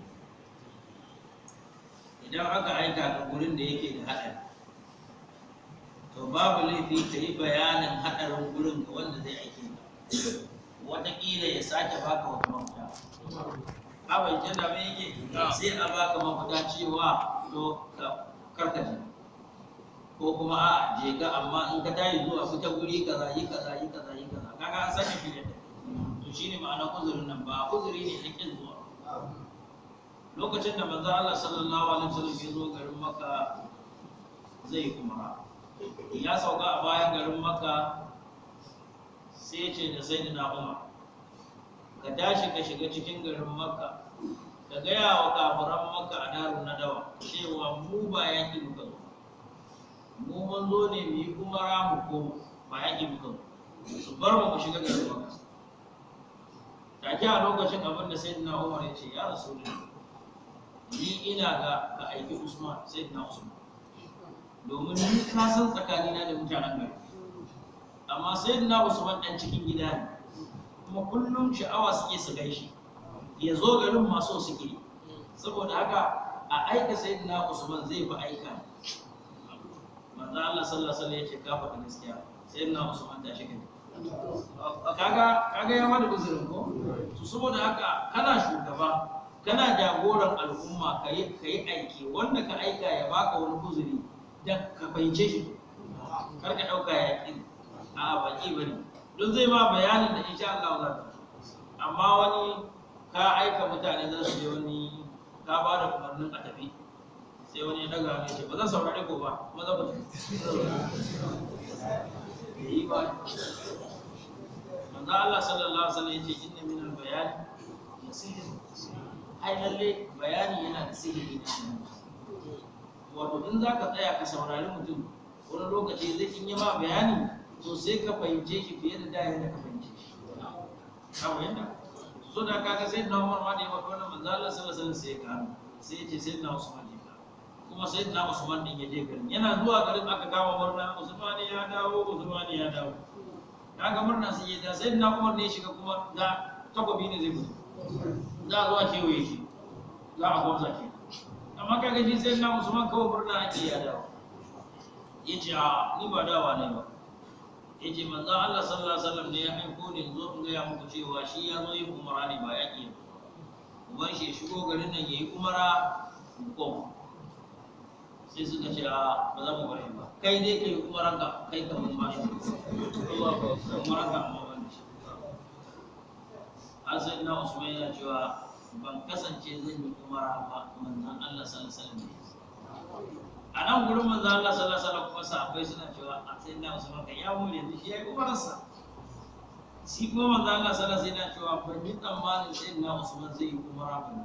idan aka aika ga gurin da yake da haɗari to babu laifi ka yi bayanin haɗarin gurin ga wanda zai aiki wataƙila ya sake baka wata mafita abin jana mai yake sai a baka mafita cewa to ka karkace ko kuma a je ka amma in ka tayi zuwa fita guri kaza yi kaza yi kaza yi kaza kaga an sake filin da to shine ma'ana uzurin nan ba uzuri ne na kin zuwa lokacin da manzo Allah sallallahu alaihi wasallam ya zo garin Makka zai umara ya sauka a bayan garin Makka sai ya ce da sayyidina Umar ka tashi ka shiga cikin garin Makka ka gaya wa kafiran Makka a darun nadawa cewa mu ba yaki muka zo mu mun zo ne mu yi umara mu koma ba yaki muka zo su bar mu mu shiga garin Makka take a lokacin abin da sayyidina Umar ya ce ya rasulullahi ni ina ga ka aiki Usman sayyidina Usman domin ni ka san tsakanina da mutanen gari amma sayyidina Usman dan cikin gida ne kuma kullum sha'awa suke su gaishe ya zo garin maso suke saboda haka a aika sayyidina Usman zai fi aika manzo Allah sallallahu alaihi wasallam yace ka faɗi gaskiya sayyidina Usman ta shiga kaga kaga ya mada uzurin ko to saboda haka kana shugaba kana jagoran al'umma ka yi aiki wanda ka aika ya baka wani uzuri da ka fahimce shi kar ka ɗauka ya ƙi a baki bane don zai ma bayanin da insha Allah za ka amma wani ka aika mutane za su je wani ka ba da umarnin a tafi sai wani ya daga mai ce ba zan saurare ko ba kuma za ku tafi yi ba manzo Allah sallallahu alaihi wasallam yace inna min al-bayan yasir ai lalle bayani yana da sihiri na shi wato in za ka tsaya ka saurari mutum wani lokaci zai in yi ma bayani to sai ka fahimce shi fiye da da yadda ka fahimce shi ka fahimta so da kaga sai na Umar ma da ya faɗi wannan manzo Allah sallallahu alaihi wasallam sai ya gano sai ya ce sai na Usman ya gano kuma sai na Usman din ya je garin yana zuwa garin aka kama murna Usman ya dawo Usman ya dawo kaga murna sai ya da sai na Umar ne ya shiga kuma da takobi ne zai mutu za a zuwa kewaye shi za a gwamza ke amma kaga shi sai na Usman kawai murna ake ya dawo ya ce a ni ba dawa ne ba ya ce manzo Allah sallallahu alaihi wasallam ne ya aiko ne zo in gaya muku cewa shi ya zo yin umara ne ba yaƙi ba uban shi ya shigo garin nan ya yi umara mu koma sai suka ce a ba za mu bar shi ba kai dai kai umaran ka kai ka mun ba shi umaran ka amma ban da shi har sai na Usman yana cewa ban kasance zan yi umara ba manzon Allah sallallahu alaihi wasallam a nan gurin manzo Allah sallallahu alaihi wasallam kuma sahabbai suna cewa a sai na Usman kan ya mu yanzu shi yayi umararsa shi kuma manzo Allah sallallahu alaihi wasallam cewa ban yi tsammanin sai na Usman zai yi umara ba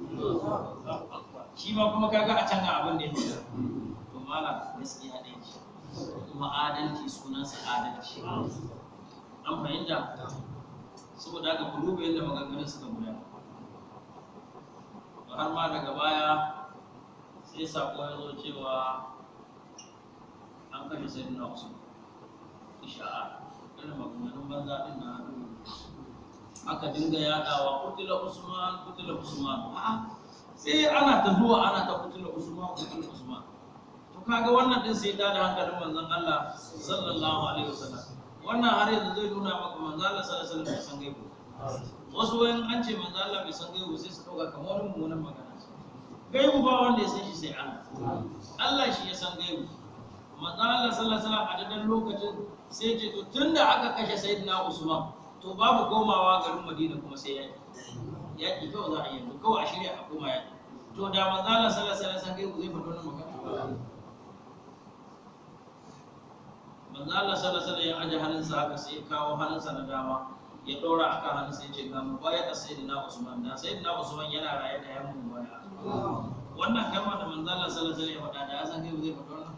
shi ma kuma kaga a can ga abin da ya faɗa to malam gaskiya ɗaya ce kuma adalci sunansa adalci an fahimta saboda haka ku duba yadda maganganun suka gudana har ma daga baya sai sako ya zo cewa an kashe sai na wasu isha'a irin maganganun banza din na aka dinga yadawa kutila usman kutila usman a'a sai ana ta zuwa ana ta kutila usman kutila usman to kaga wannan din sai ta da hankalin manzon Allah sallallahu alaihi wasallam wannan har yanzu zai nuna maka manzon Allah sallallahu alaihi wasallam bai san gaibu wasu wayan an ce manzon Allah bai san gaibu sai su dauka kamar wani mummunan magana gaibu ba wanda ya san shi sai Allah Allah shi ya san gaibu manzo Allah sallallahu alaihi wasallam a dadan lokacin sai ce to tunda aka kashe sayyidina Usman to babu komawa garin Madina kuma sai yaki yaki kawai za a yi yanzu kawai a shirya a koma yaki to da manzo Allah sallallahu alaihi wasallam gaibu zai faɗo wannan magana manzo Allah sallallahu alaihi wasallam ya aje hannunsa haka sai ya kawo hannunsa na dama ya ɗora akan hannunsa ya ce ga mu baya da sayyidina Usman da sayyidina Usman yana raye da yan mu baya wannan kalma da manzo Allah sallallahu alaihi wasallam ya faɗa da ya san gaibu zai faɗo wannan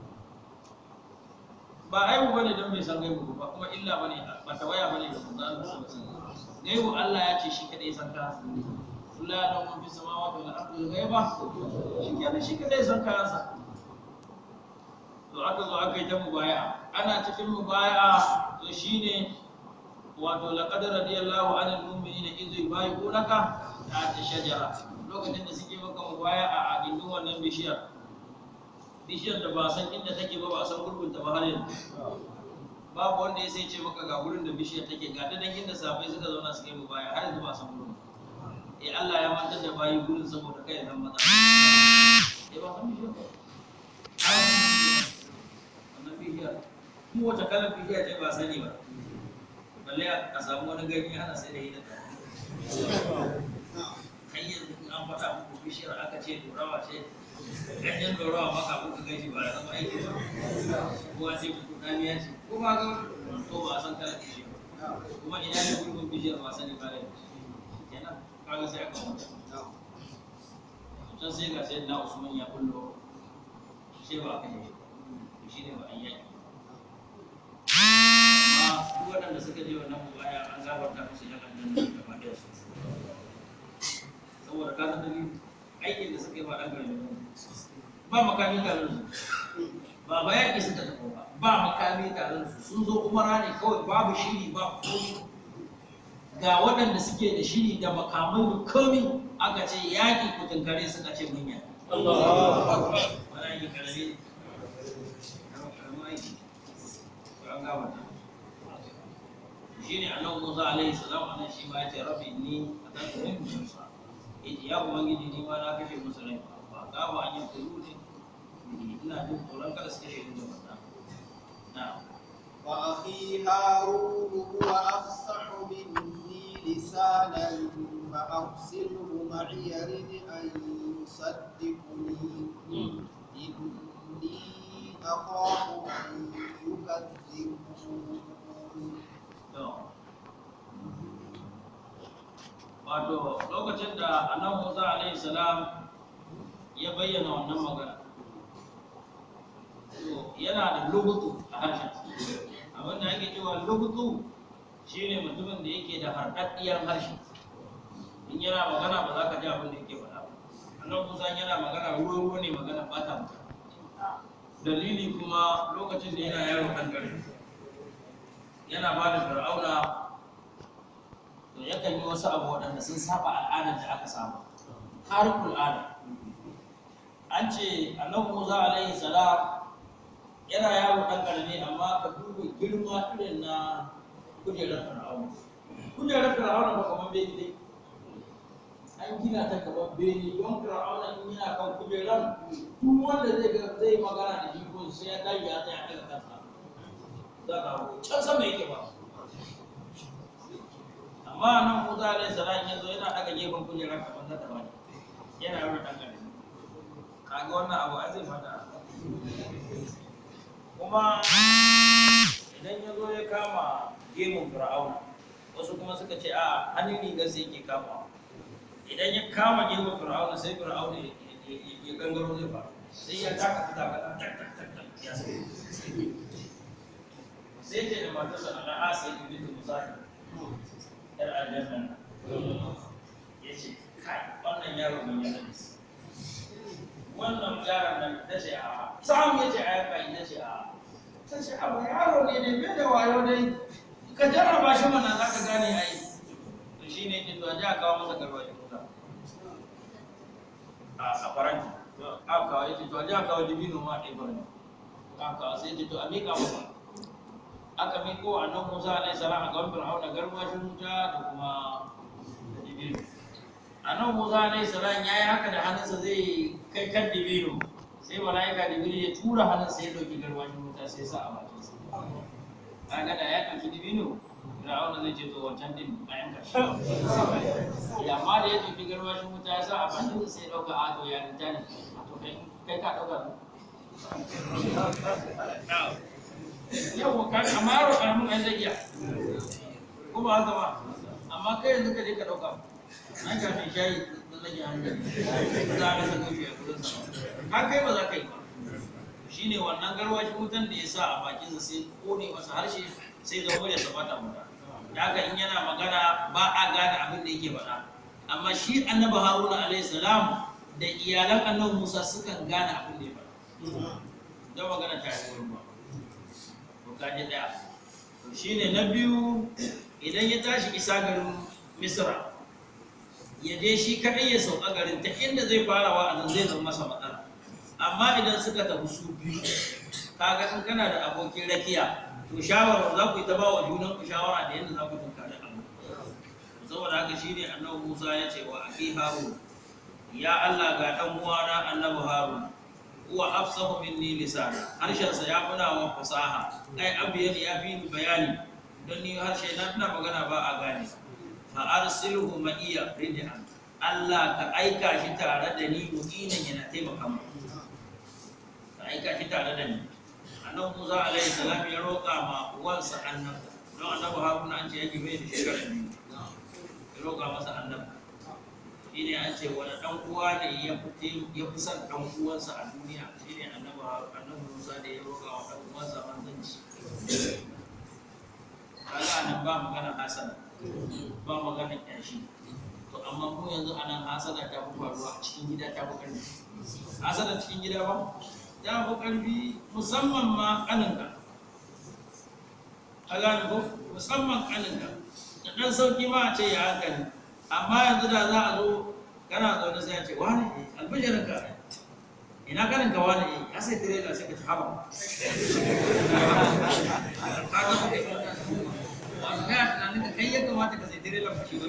ba aibu bane don bai san gaibu ba kuma illa bane ba tawaya bane da manzo Allah sallallahu alaihi wasallam gaibu Allah ya ce shi kadai san ka la da mun fi samawati wal ardi ghaiba shi kenan shi kadai san kansa to aka zo aka yi ta mubaya ana cikin mubaya to shine wato laqad radiyallahu anil mu'minina idh yubayyi'unaka ta shajara lokacin da suke maka mubaya a gindin wannan bishiyar bishiyar da ba san inda take ba ba san gurbin ta ba har yanzu babu wanda ya sai ce maka ga gurin da bishiyar take ga da dangin da safai suka zauna suka yi mubaya har yanzu ba san gurin eh Allah ya mantar da bayi gurin saboda kai zan maza eh ba san bishiyar ba wannan bishiyar kuma wata kalar bishiyar ce ba sani ba balle a samu wani gani ana sai da yi da kai yanzu in an faɗa muku bishiyar aka ce dorawa ce ganyen dorawa maka kuka gaji ba da zama aiki ba ko a ce muku damiya ce ko ba ga to ba a san kalar bishiyar kuma ina ne gurbin bishiyar ba sani ba da kenan kaga sai aka mutu can sai ga sai na usman ya kullo sai ba aka yi shi ne ba an yaki amma duk waɗanda suka je wannan mubaya an gafarta musu yan aljanna gaba ɗaya su saboda ka san dalili aikin da suka yi ba ɗan gari ne ba makami tare da su ba ba yaƙi suka tafi ba ba makami tare da su sun zo umara ne kawai babu shiri ba komai ga waɗanda suke da shiri da makamai da komi aka ce yaƙi ku tunkare suka ce mun yaƙi wani aiki karami ne karamin aiki to an gama ta shi ne annabi musa alaihi salam anan shi ma ya ce rabbi ni a ɗan ɗan musa yace ya ubangiji ni ma na kashe musu rai ba ka ba an yi kuru ne ina jin tsoron kada su kashe ni da wannan na'am وأخي هارون هو أفصح مني لسانا فأرسله معي رد أن يصدقني إني أخاف أن يكذبون To, wato lokacin da annabi Musa alaihi salam ya bayyana wannan magana to yana da lugutu a harshen abin da ake cewa lugutu shine mutumin da yake da harɗaɗɗiyar harshe in yana magana ba za ka ji abin da yake faɗa ba annabi Musa yana magana ruwa ruwa ne magana ba ta mutu dalili kuma lokacin da yana yaro kan gari yana ba da fir'auna to yakan yi wasu abu waɗanda sun saba al'adar da aka saba harkul ada an ce annabi musa alaihi salam yana yaro ɗan ƙarami amma ka duba girma irin na kujerar fir'auna kujerar fir'auna ba kamar bene dai an gina ta kamar bene don fir'auna in yana kan kujerar duk wanda zai ga zai magana da shi ko sai ya tashi ya tsaya daga kansa za ka hau can sama yake ba amma nan Musa alaihi salam ya zo yana daga gefen kujerar kamar na tabani yana yaro dan kare kaga wannan abu ai zai fada kuma idan ya zo ya kama gemun fir'auna wasu kuma suka ce a hannun rigar sai yake kama idan ya kama gefen fir'auna sai fir'auna ya- ya ya gangaro zai faru sai ya taka ta taka tak tak tak tak ya sai sai ce da matarsa ala'a sai ta bi ta musahi yar aljanna ya ce kai wannan yaro mai yana da su wannan yaron nan ta ce a sam ya ce a yanka ita ce a ta ce a yaro ne ne bai da wayo dai ka jarraba shi mana za ka gane a yi to shi ne jin a ji a kawo masa garwa shi kuka a a faranti a kawo ya ce to a ji a kawo dibino ma a ɗaya faranti a kawo sai ya ce to a miƙa masa aka miko annabi Musa alaihi salam a gaban Fir'auna garwashin wuta da kuma dibino annabi Musa alaihi salam yayi haka da hannunsa zai kai kan dibino sai malaika dibino ya tura hannunsa ya dauki garwashin wuta sai sa a bakin sa kaga da ya dauki dibino Fir'auna zai ce to wancan din a yanka shi ya amma da ya dauki garwashin wuta ya sa a bakin sa sai ya dauka a to ya rinta ne to kai kai ka dauka yau ka amma yaro karamin an zai iya ko ba haka ba amma kai yanzu ka je ka dauka an ka mai shayi da zage hanyar za a rasa gobe a kudin sa ka kai ba za ka yi ba shine wannan garwashin wutan da ya sa a bakinsa sai kone masa harshe sai zama da sabata mata da haka in yana magana ba a gane abin da yake faɗa amma shi annabi haruna alaihi salam da iyalan annabi musa sukan gane abin da ya faɗa don magana ta yi wani ba kaji daya to shine na biyu idan ya tashi isa garin misra ya je shi kadai ya sauka garin ta inda zai fara wa'azin zai zama masa matsala amma idan suka tafi su biyu kaga in kana da abokin rakiya to shawara za ku yi ta ba wa junan ku shawara da yadda za ku tunkari abu saboda haka shine annabi Musa ya ce wa aki Harun ya Allah ga dan uwana annabi Harun huwa afsahu minni lisana harshensa ya fi wa fasaha ai abiyan ya fi ni bayani don ni harshe na ina magana ba a gane fa arsilhu ma'iya rid'an Allah ka aika shi tare da ni mu'inan yana taimaka mu ka aika shi tare da ni annabi Musa alaihi salam ya roƙa ma uwansa annabi don annabi Haruna an ce yake bai da shekara biyu ya roƙa masa annabi shi ne an ce wani ɗan uwa ne ya fi ya fi son ɗan uwansa a duniya shi ne annabi annabi Musa da ya roƙa wa ɗan uwansa manzanci kaga nan ba magana hasana ba magana ƙyashi to amma mu yanzu anan hasana ta fi faruwa a cikin gida ta fi ƙarfi hasana cikin gida ba ta fi ƙarfi musamman ma ƙaninka a gane ko musamman ƙaninka da ɗan sauƙi ma a ce ya hankali amma yanzu da za a zo kana zaune sai a ce wani albishirin ka ina kanin ka wani ya sai tirela sai ka ci haba ka ga ba kai wasu kaya tunanin ka kai ya kamata ka sai tirela ba shi ba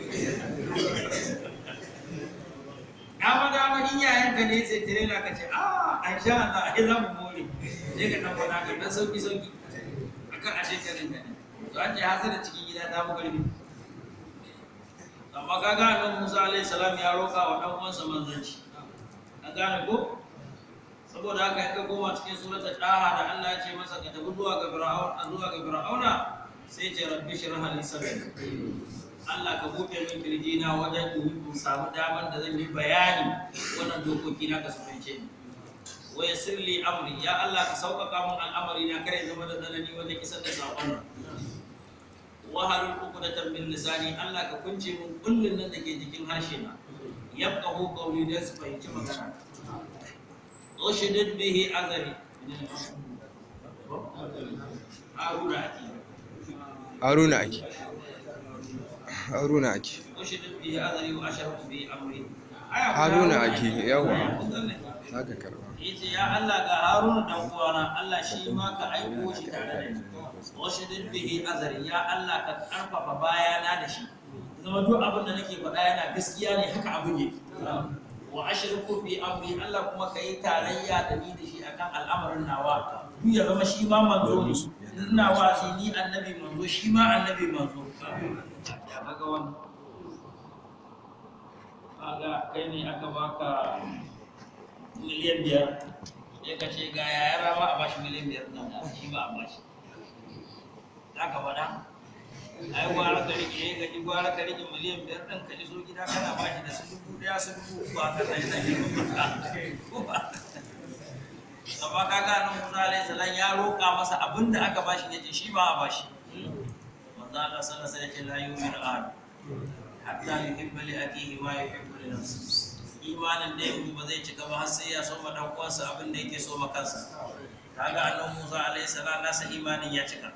ya ma dama in yayan ka ne sai tirela ka ce a an sha Allah ai za mu more sai ka dan fada ka dan sauki sauki akan a shekarun ka ne to an ce hasara cikin gida ta mu karfi amma ka ga annabi Musa alaihi salam ya roƙa wa dan uwansa manzanci ka gane ko saboda haka in ka koma cikin suratul daha da Allah ya ce masa ka tafi zuwa ga fir'aun zuwa ga fir'auna sai ce rabbi shrah li sadri Allah ka buɗe min kirjina wajen in samu damar da zan yi bayani wannan dokoki na ka sunance ni wa yassir li amri ya Allah ka sauƙaƙa min al'amari na kare zama da tsanani wajen isar da saƙon nan wahalul uqdatan min lisani Allah ka kunce mun kullun nan dake jikin harshe na yafqahu qawli da su fahimci magana ushidid bihi azari haruna aki haruna ake haruna ake ushidid bihi azari wa ashartu bi amri haruna ake yawa zaka karba yace ya Allah ga haruna dan uwana Allah shi ma ka aiko shi tare da ni washidin bihi azari ya Allah ka karfafa bayana da shi zama duk abin da nake faɗa yana gaskiya ne haka abin yake wa ashriku fi amri Allah kuma kai tarayya da ni da shi akan al'amarin nawa duk ya zama shi ma manzo ne ina wasi ni annabi manzo shi ma annabi manzo ya kaga wannan kaga kai ne aka baka miliyan biyar sai ka ce ga yaya rama a bashi miliyan biyar nan shi ba a bashi za ka faɗa ai gwara ka rike ya gaji gwara ka rike miliyan biyar ɗin ka iso gida kana ba shi da su dubu ɗaya su dubu uku a kan ɗaya ɗari amma ka ga nan Musa alaihi salam ya roƙa masa abin da aka bashi yace shi ba a bashi manzo Allah sallallahu alaihi wasallam ya ce la yu'minu ahad hatta yuhibba li akihi ma yuhibbu li nafsihi imanin da yake ba zai cika ba har sai ya so ma dan uwansa abin da yake so ma kansa kaga annabi Musa alaihi salam nasa imanin ya cika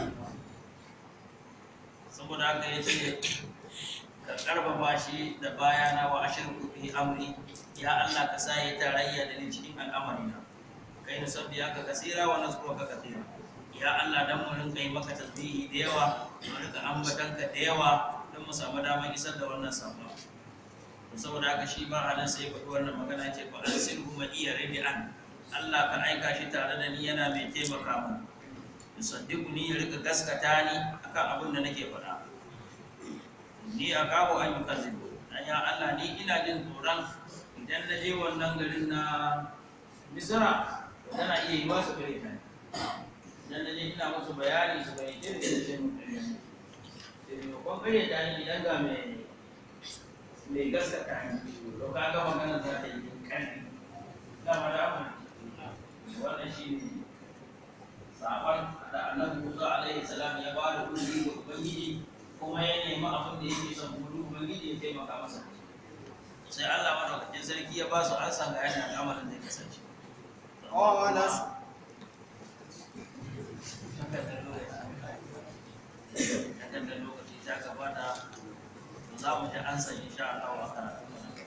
saboda haka yace ka karfafa shi da bayana wa ashirku fi amri ya Allah ka sa ya tarayya da ni cikin al'amarina kai na sabbi aka kasira wa nasruka kathira ya Allah dan mu rinka yi maka tasbihi da yawa mu rinka ambatanka da yawa don mu samu damar isar da wannan sabon saboda haka shi ba halin sai faɗi wannan magana ce ba an sirhu ma iya rabi an Allah ka aika shi tare da ni yana mai taimaka min yusaddiqu ni ya rika gaskata ni akan abin da nake faɗa ni a kawo an yukazzibu dan ya Allah ni ina jin tsoron idan na je wannan garin na Misra tana iya yi wasu gare ta idan na je ina musu bayani su bai ce da ce mun kare ne sai ko kare ta ni idan ga mai mai gaskata ne to ka ga magana za ta yi karfi dama da mu wannan shi ne sabon da annabi Musa alaihi salam ya ba da kudi ga ubangiji kuma ya nemi abin da yake son kuma ubangiji ya taimaka masa sai Allah madaukakin sarki ya ba su an san ga yana al'amarin zai kasance قال takardar lokaci ta gabata za mu ji an san insha Allah a karatu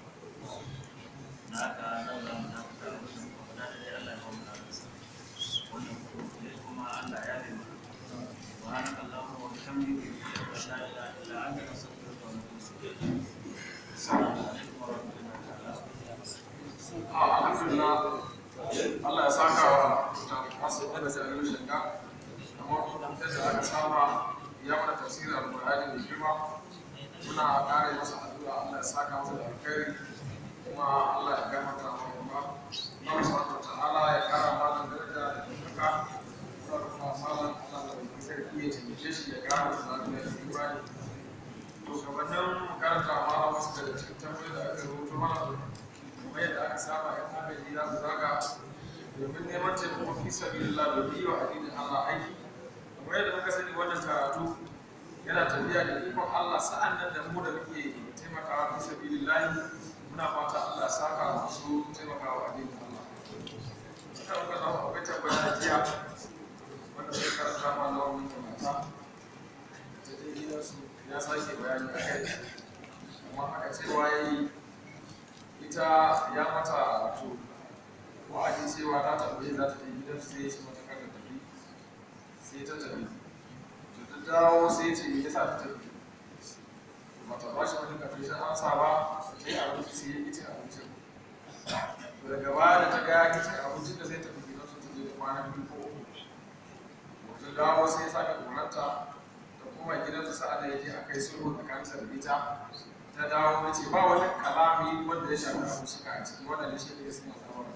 na haka nan za mu tafi da da dai Allah ya kawo mana wannan kuma kuma Allah ya bi mana سبحانك اللهم وبحمدك اشهد ان لا اله الا انت نستغفرك ونتوب اليك السلام عليكم ورحمه الله تعالى alhamdulillah Allah ya saka wa masu da jami'in shiga amma kuma da aka saba ya mana tafsirin alƙur'ani da girma muna ƙara masa addu'a Allah ya saka masa da alkhairi kuma Allah ya gafarta wa kuma Allah subhanahu wa ta'ala ya ƙara mana daraja da ɗaukaka muna da kuma malam Allah da kuma sarki ya taimake shi ya ƙara masa lafiya da imani to gabanin karanta malam wasu daga cikin tambayoyi da aka rubuto mana kuma yadda aka saba yan agaji za su zaga domin neman taimako fi sabilillah da biyu a addinin Allah aiki kuma yadda muka sani wannan karatu yana tafiya da ikon Allah sa'an nan da mu da muke taimakawa fi sabilillah muna fata Allah ya saka masu taimakawa addinin Allah ina muka zama akwai tabbata jiya wanda sai karanta ma na wani kamata ta je gidansu ya sake bayani a kai amma aka cewa ya yi ita ya mata wato wa'adi cewa ta tambaye za ta je gidan sai ya ce mata kada tafi sai ta tafi to ta dawo sai ce me yasa ta tafi mata ba shi wani kafin shan ansa ba ta yi abinci sai ya kice abincin to daga baya da ta ga ya kice abincin da sai ta fi gidan su ta je da kwana biyu ko uku ta dawo sai ya sake koranta ta koma gidansu sa'ad da ya je aka yi sulhu tsakaninsa da ita ta dawo ta ce ba wani kalami wanda ya shafi abu shi a ciki wanda da shi ne suna tsawon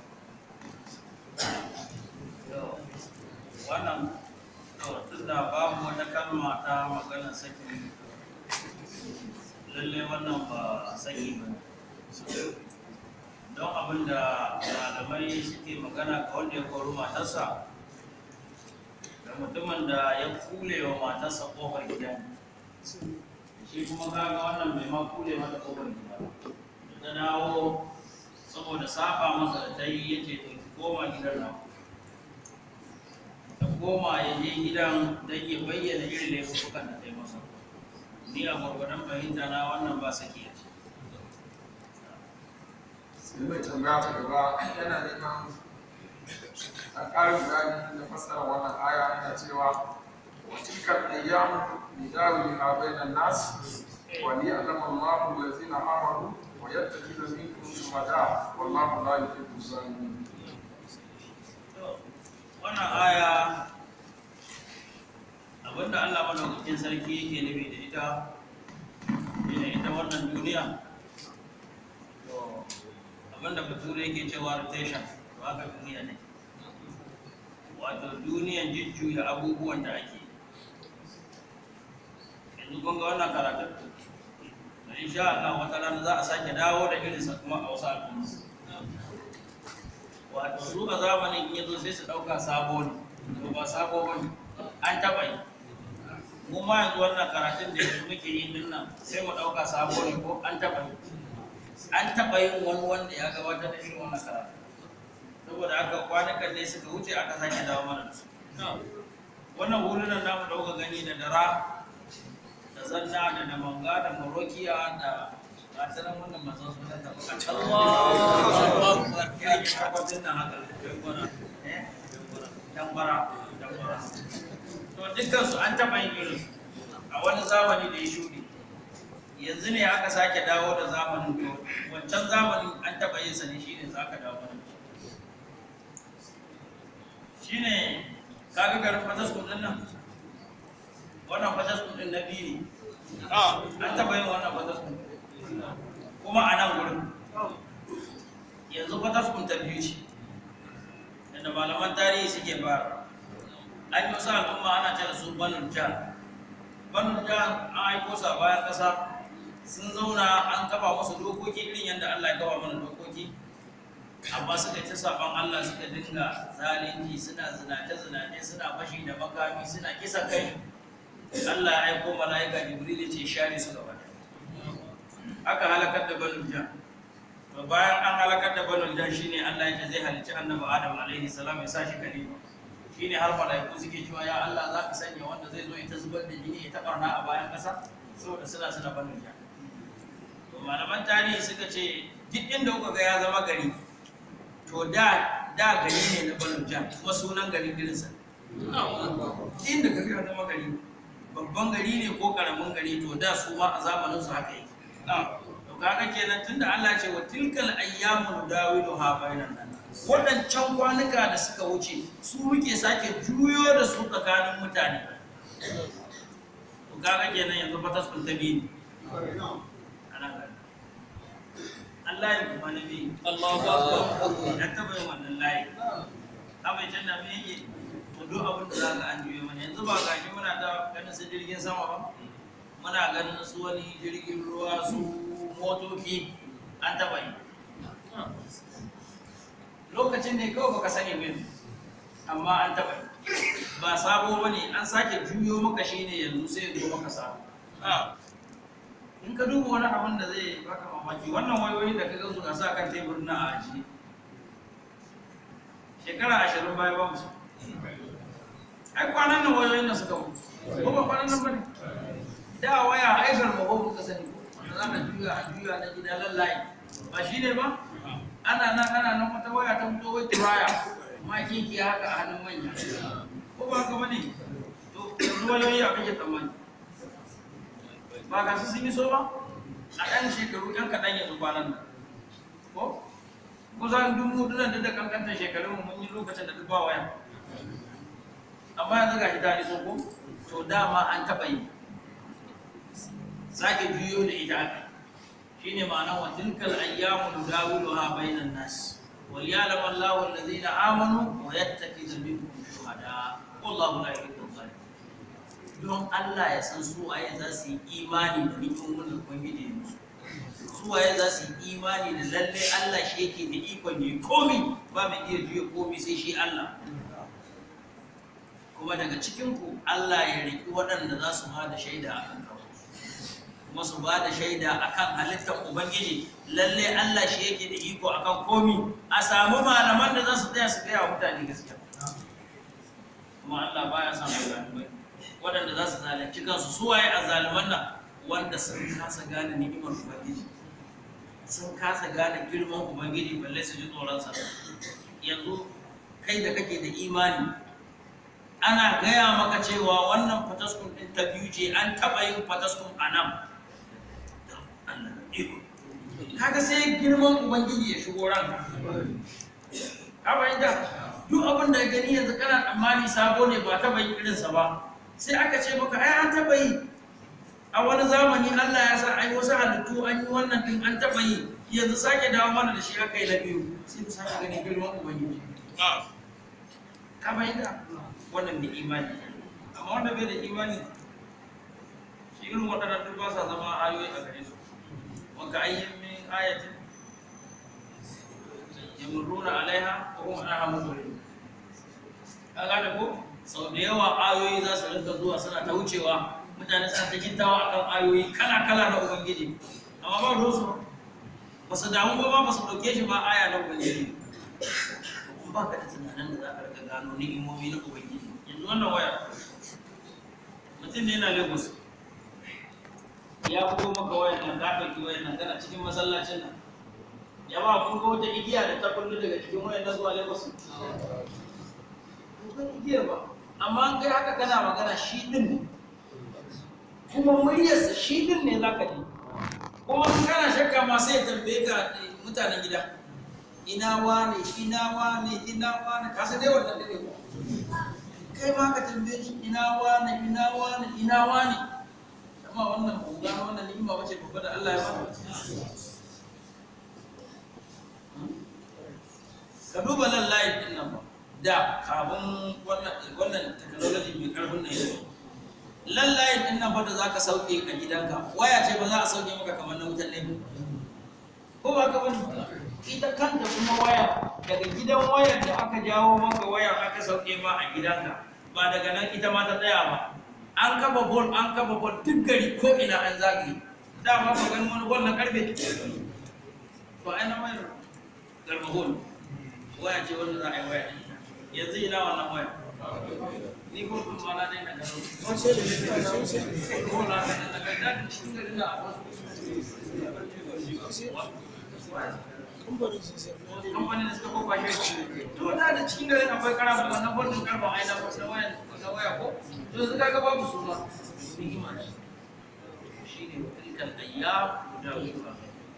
wannan to tunda babu wata kalma ta magana saki lalle wannan ba saki ba don abin da malamai suke magana ga wanda ya kori matarsa da mutumin da ya kule wa matarsa kofar gida shi kuma kaga wannan bai ma kule mata kofar gida ba. da ta dawo saboda saba masa da ta yi yace to ki koma gidan nan ta koma ya je gidan don ya bayyana irin laifukan da ta yi masa ni a gwargwadon fahimta na wannan ba sake ya ce sai mai tambaya ta gaba yana neman a ƙarin bayani na fassara wannan aya yana cewa wa tilka ayyamu nidawiha bainan nas wa liya'lama Allahu allazina amanu wa yattakhidha minkum shuhada wallahu la yuhibbu zalimin wannan aya abinda Allah madaukakin sarki yake nufi da ita shine ita wannan duniya to abinda bature yake cewa rotation to haka duniya ne wato duniyan jujjuya abubuwan da ake yanzu kun ga wannan karatun da insha Allah wata rana za a sake dawo da irinsa kuma a wasu al'umma wato su a zamanin in yazo sai su ɗauka sabo ne to ba sabo ba ne an taɓa yi mu ma yanzu wannan karatun da yanzu muke yi din nan sai mu ɗauka sabo ne ko an taɓa yi an taɓa yin wani wanda ya gabatar da irin wannan karatu saboda haka kwanukan ne suka wuce aka sake dawo mana da su wannan hulunan namu da kuka gani da dara da zanna da damanga da marokiya da gatanan wannan mazan su kan taɓa Allahu Akbar ya yi akwatin nan haka eh dambara dambara to dukkan su an taɓa yin irin a wani zamani da ya shuɗe yanzu ne aka sake dawo da zamanin to wancan zamanin an taɓa yin sa ne shine za ka dawo mana shine kaga garin fataskun din nan wannan fataskun din na biyu ne an taɓa yin wannan fataskun kuma a nan gurin yanzu fataskun ta biyu ce yadda malaman tarihi suke fara an yi wasu al'umma ana ce da su banul jan banul jan an aiko sa bayan ƙasa sun zauna an kafa musu dokoki irin yadda Allah ya kafa mana dokoki amma suka ci saban Allah suka dinga zalunci suna zinace zinace suna fashi da makami suna kisa kai Allah ya aiko mala'ika Jibril ce share su gaba aka halakar da banu jan to bayan an halakar da banu jan shine Allah ya ce zai halicci annabi Adam alaihi salam ya sa shi kalifa shine har mala'iku suke cewa ya Allah za ka sanya wanda zai zo ya ta zubar da jini ya ta barna a bayan ƙasa saboda suna suna banu jan to malaman tarihi suka ce duk inda kuka ga ya zama gari to da da gari ne na banu jan kuma sunan garin girinsa inda ka ga ya zama gari babban gari ne ko karamin gari to da su ma a zamanin su haka yake to kaga kenan tunda Allah ce wa tilkal ayyamu dawilu ha bainan nan wadancan kwanuka da suka wuce su muke sake juyo da su tsakanin mutane to kaga kenan yanzu fa tasbun tabi Allah ya kuma nabi Allahu akbar ya taba yin wannan layi abin janna me yake to duk abin da zaka an juyo mana yanzu ba gashi muna ta ganin su jirgin sama ba muna ganin su wani jirgin ruwa su motoci an taba yi lokacin ne kawai baka sani min amma an taba yi ba sabo ba ne an sake juyo maka shi ne yanzu sai ya zo maka sabo in ka duba wani abin da zai baka mamaki wannan wayoyin da ka ga su sa kan tebur na a aji shekara ashirin baya ba musu ai kwanan nan wayoyin da suka mutu ko ba kwanan nan ba ne da waya ai garmaho kuka sani ko wanda za ka juya a juya na gida lallaye ba shi ne ba ana nan ana nan wata waya ta fito wai turaya ma kiki haka a hannun manya ko ba haka bane to yanzu wayoyi a kake tsammani ba ga su sun yi so ba a ɗan shekaru ɗan kaɗan yanzu kwanan nan ko kusan dubu dunan da kankantar shekarun mu mun yi lokacin da duk ba waya amma yanzu ga shi ta iso ko to dama an taɓa yi sake juyo da ita aka shine ma'ana wa tilkal ayyamu nudawiluha bainan nas wal ya'lam Allahu alladhina amanu wa yattakhidha minkum shuhada wallahu la yuhibbu adh don Allah ya san su waye za su yi imani da ni'imomin da ubangiji ya musu su waye za su yi imani da lalle Allah shi yake da ikon yi komi ba mai iya juya komi sai shi Allah kuma daga cikin ku Allah ya riki waɗanda za su ba da shaida akan kawo kuma su ba da shaida akan halittar ubangiji lalle Allah shi yake da iko akan komi a samu malaman da za su tsaya su gaya wa mutane gaskiya kuma Allah baya son zalimai waɗanda za su zalunci kansu su waye a zaliman nan wanda sun kasa gane ni'imar ubangiji sun kasa gane girman ubangiji balle su ji tsoronsa yanzu kai da kake da imani ana gaya maka cewa wannan fataskun ɗin ta biyu ce an taɓa yin fataskun a nan kaga sai girman ubangiji ya shigo ranka ka fahimta duk abin da gani yanzu kana tsammani sabo ne ba taɓa yin irinsa ba sai aka ce maka ai an taɓa yi a wani zamani Allah ya sa ai wasu halittu an yi wannan din an taɓa yi yanzu sake dawo mana da shi aka yi na biyu sai mu sake gani girman ubangiji ka fahimta wannan da imani amma wanda bai da imani shi irin waɗannan duk ba sa zama ayoyi a gare su wanka ayyin min ayatin yamurruna alaiha wa hum anha mubridun ka gane ko sau da yawa ayoyi za su rinka zuwa suna ta wucewa mutane suna ta jintawa akan ayoyi kala kala na ubangiji amma ba ruwan su ba su damu ba ba su dauke shi ba aya na ubangiji to kun ba ka da tunanin da za ka rika gano ni'imomi na ubangiji yanzu wannan waya mutum ne yana lagos ya bugo maka wayan nan ka ɗauki wayan nan kana cikin masallacin nan ya ba kun ga wata igiya da ta kullu daga cikin wayan nan zuwa lagos kun igiyar ba amma an kai haka kana magana shi din ne kuma muryarsa shi din ne zaka ji kuma in kana shakka ma sai ya tambaye ka eh, mutanen gida ina wane ina wane ina wane ka san dai wannan dare ko kai ma ka tambaye shi ina wane ina wane ina wane amma wannan bunga wannan ni'ima wace babba da Allah ya bada ka duba nan layin din nan ba da kafin wannan wannan technology mai karfin nan yanzu lallayin din nan fa da zaka sauke a gidanka waya ce ba za a sauke maka kamar na wutan ne ko ba ka bane ita kanta kuma waya daga gidan wayar da aka jawo maka wayar aka sauke ma a gidanka ba daga nan ita ma ta tsaya ba an kafa bol an kafa bol duk gari ko ina an zagaye dama ba ganin wani bol na karfe ba ai na wayar garba bol waya ce wanda za a yi waya da ita yanzu ina wannan waya ni ko kun ma na dai na gano ko na na daga da cikin garin da a kamfanin da suka kofa shi to da da cikin garin akwai karamu wannan bolin karban ai na na waya na waya ko to su kaga babu su ma ni'ima ce shine wa tilkal ayyam da wuka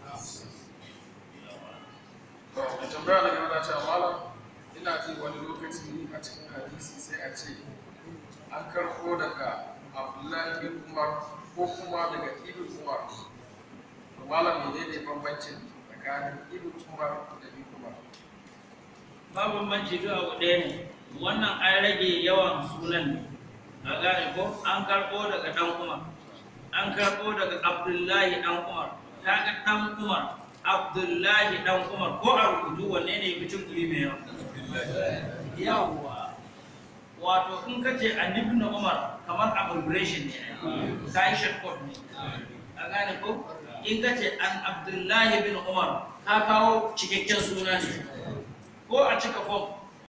To, mai tambaya da yana cewa malam ina ji wani lokaci a cikin hadisi sai a ce an karɓo daga Abdullahi bin Umar ko kuma daga Ibn Umar. To malam menene bambancin tsakanin Ibn Umar da Ibn Umar? ba bambanci duk abu ɗaya ne wannan an rage yawan sunan ne a gane ko an karɓo daga ɗan umar an karɓo daga abdullahi ɗan umar ta ga ɗan umar abdullahi ɗan umar ko a rubutu wanne ne mutum kuri mai yawa yawwa wato in ka ce an ibn umar kamar abbreviation ne ka yi shortcut ne a gane ko in ka ce an abdullahi bin umar ka kawo cikakken suna ne ko a cika form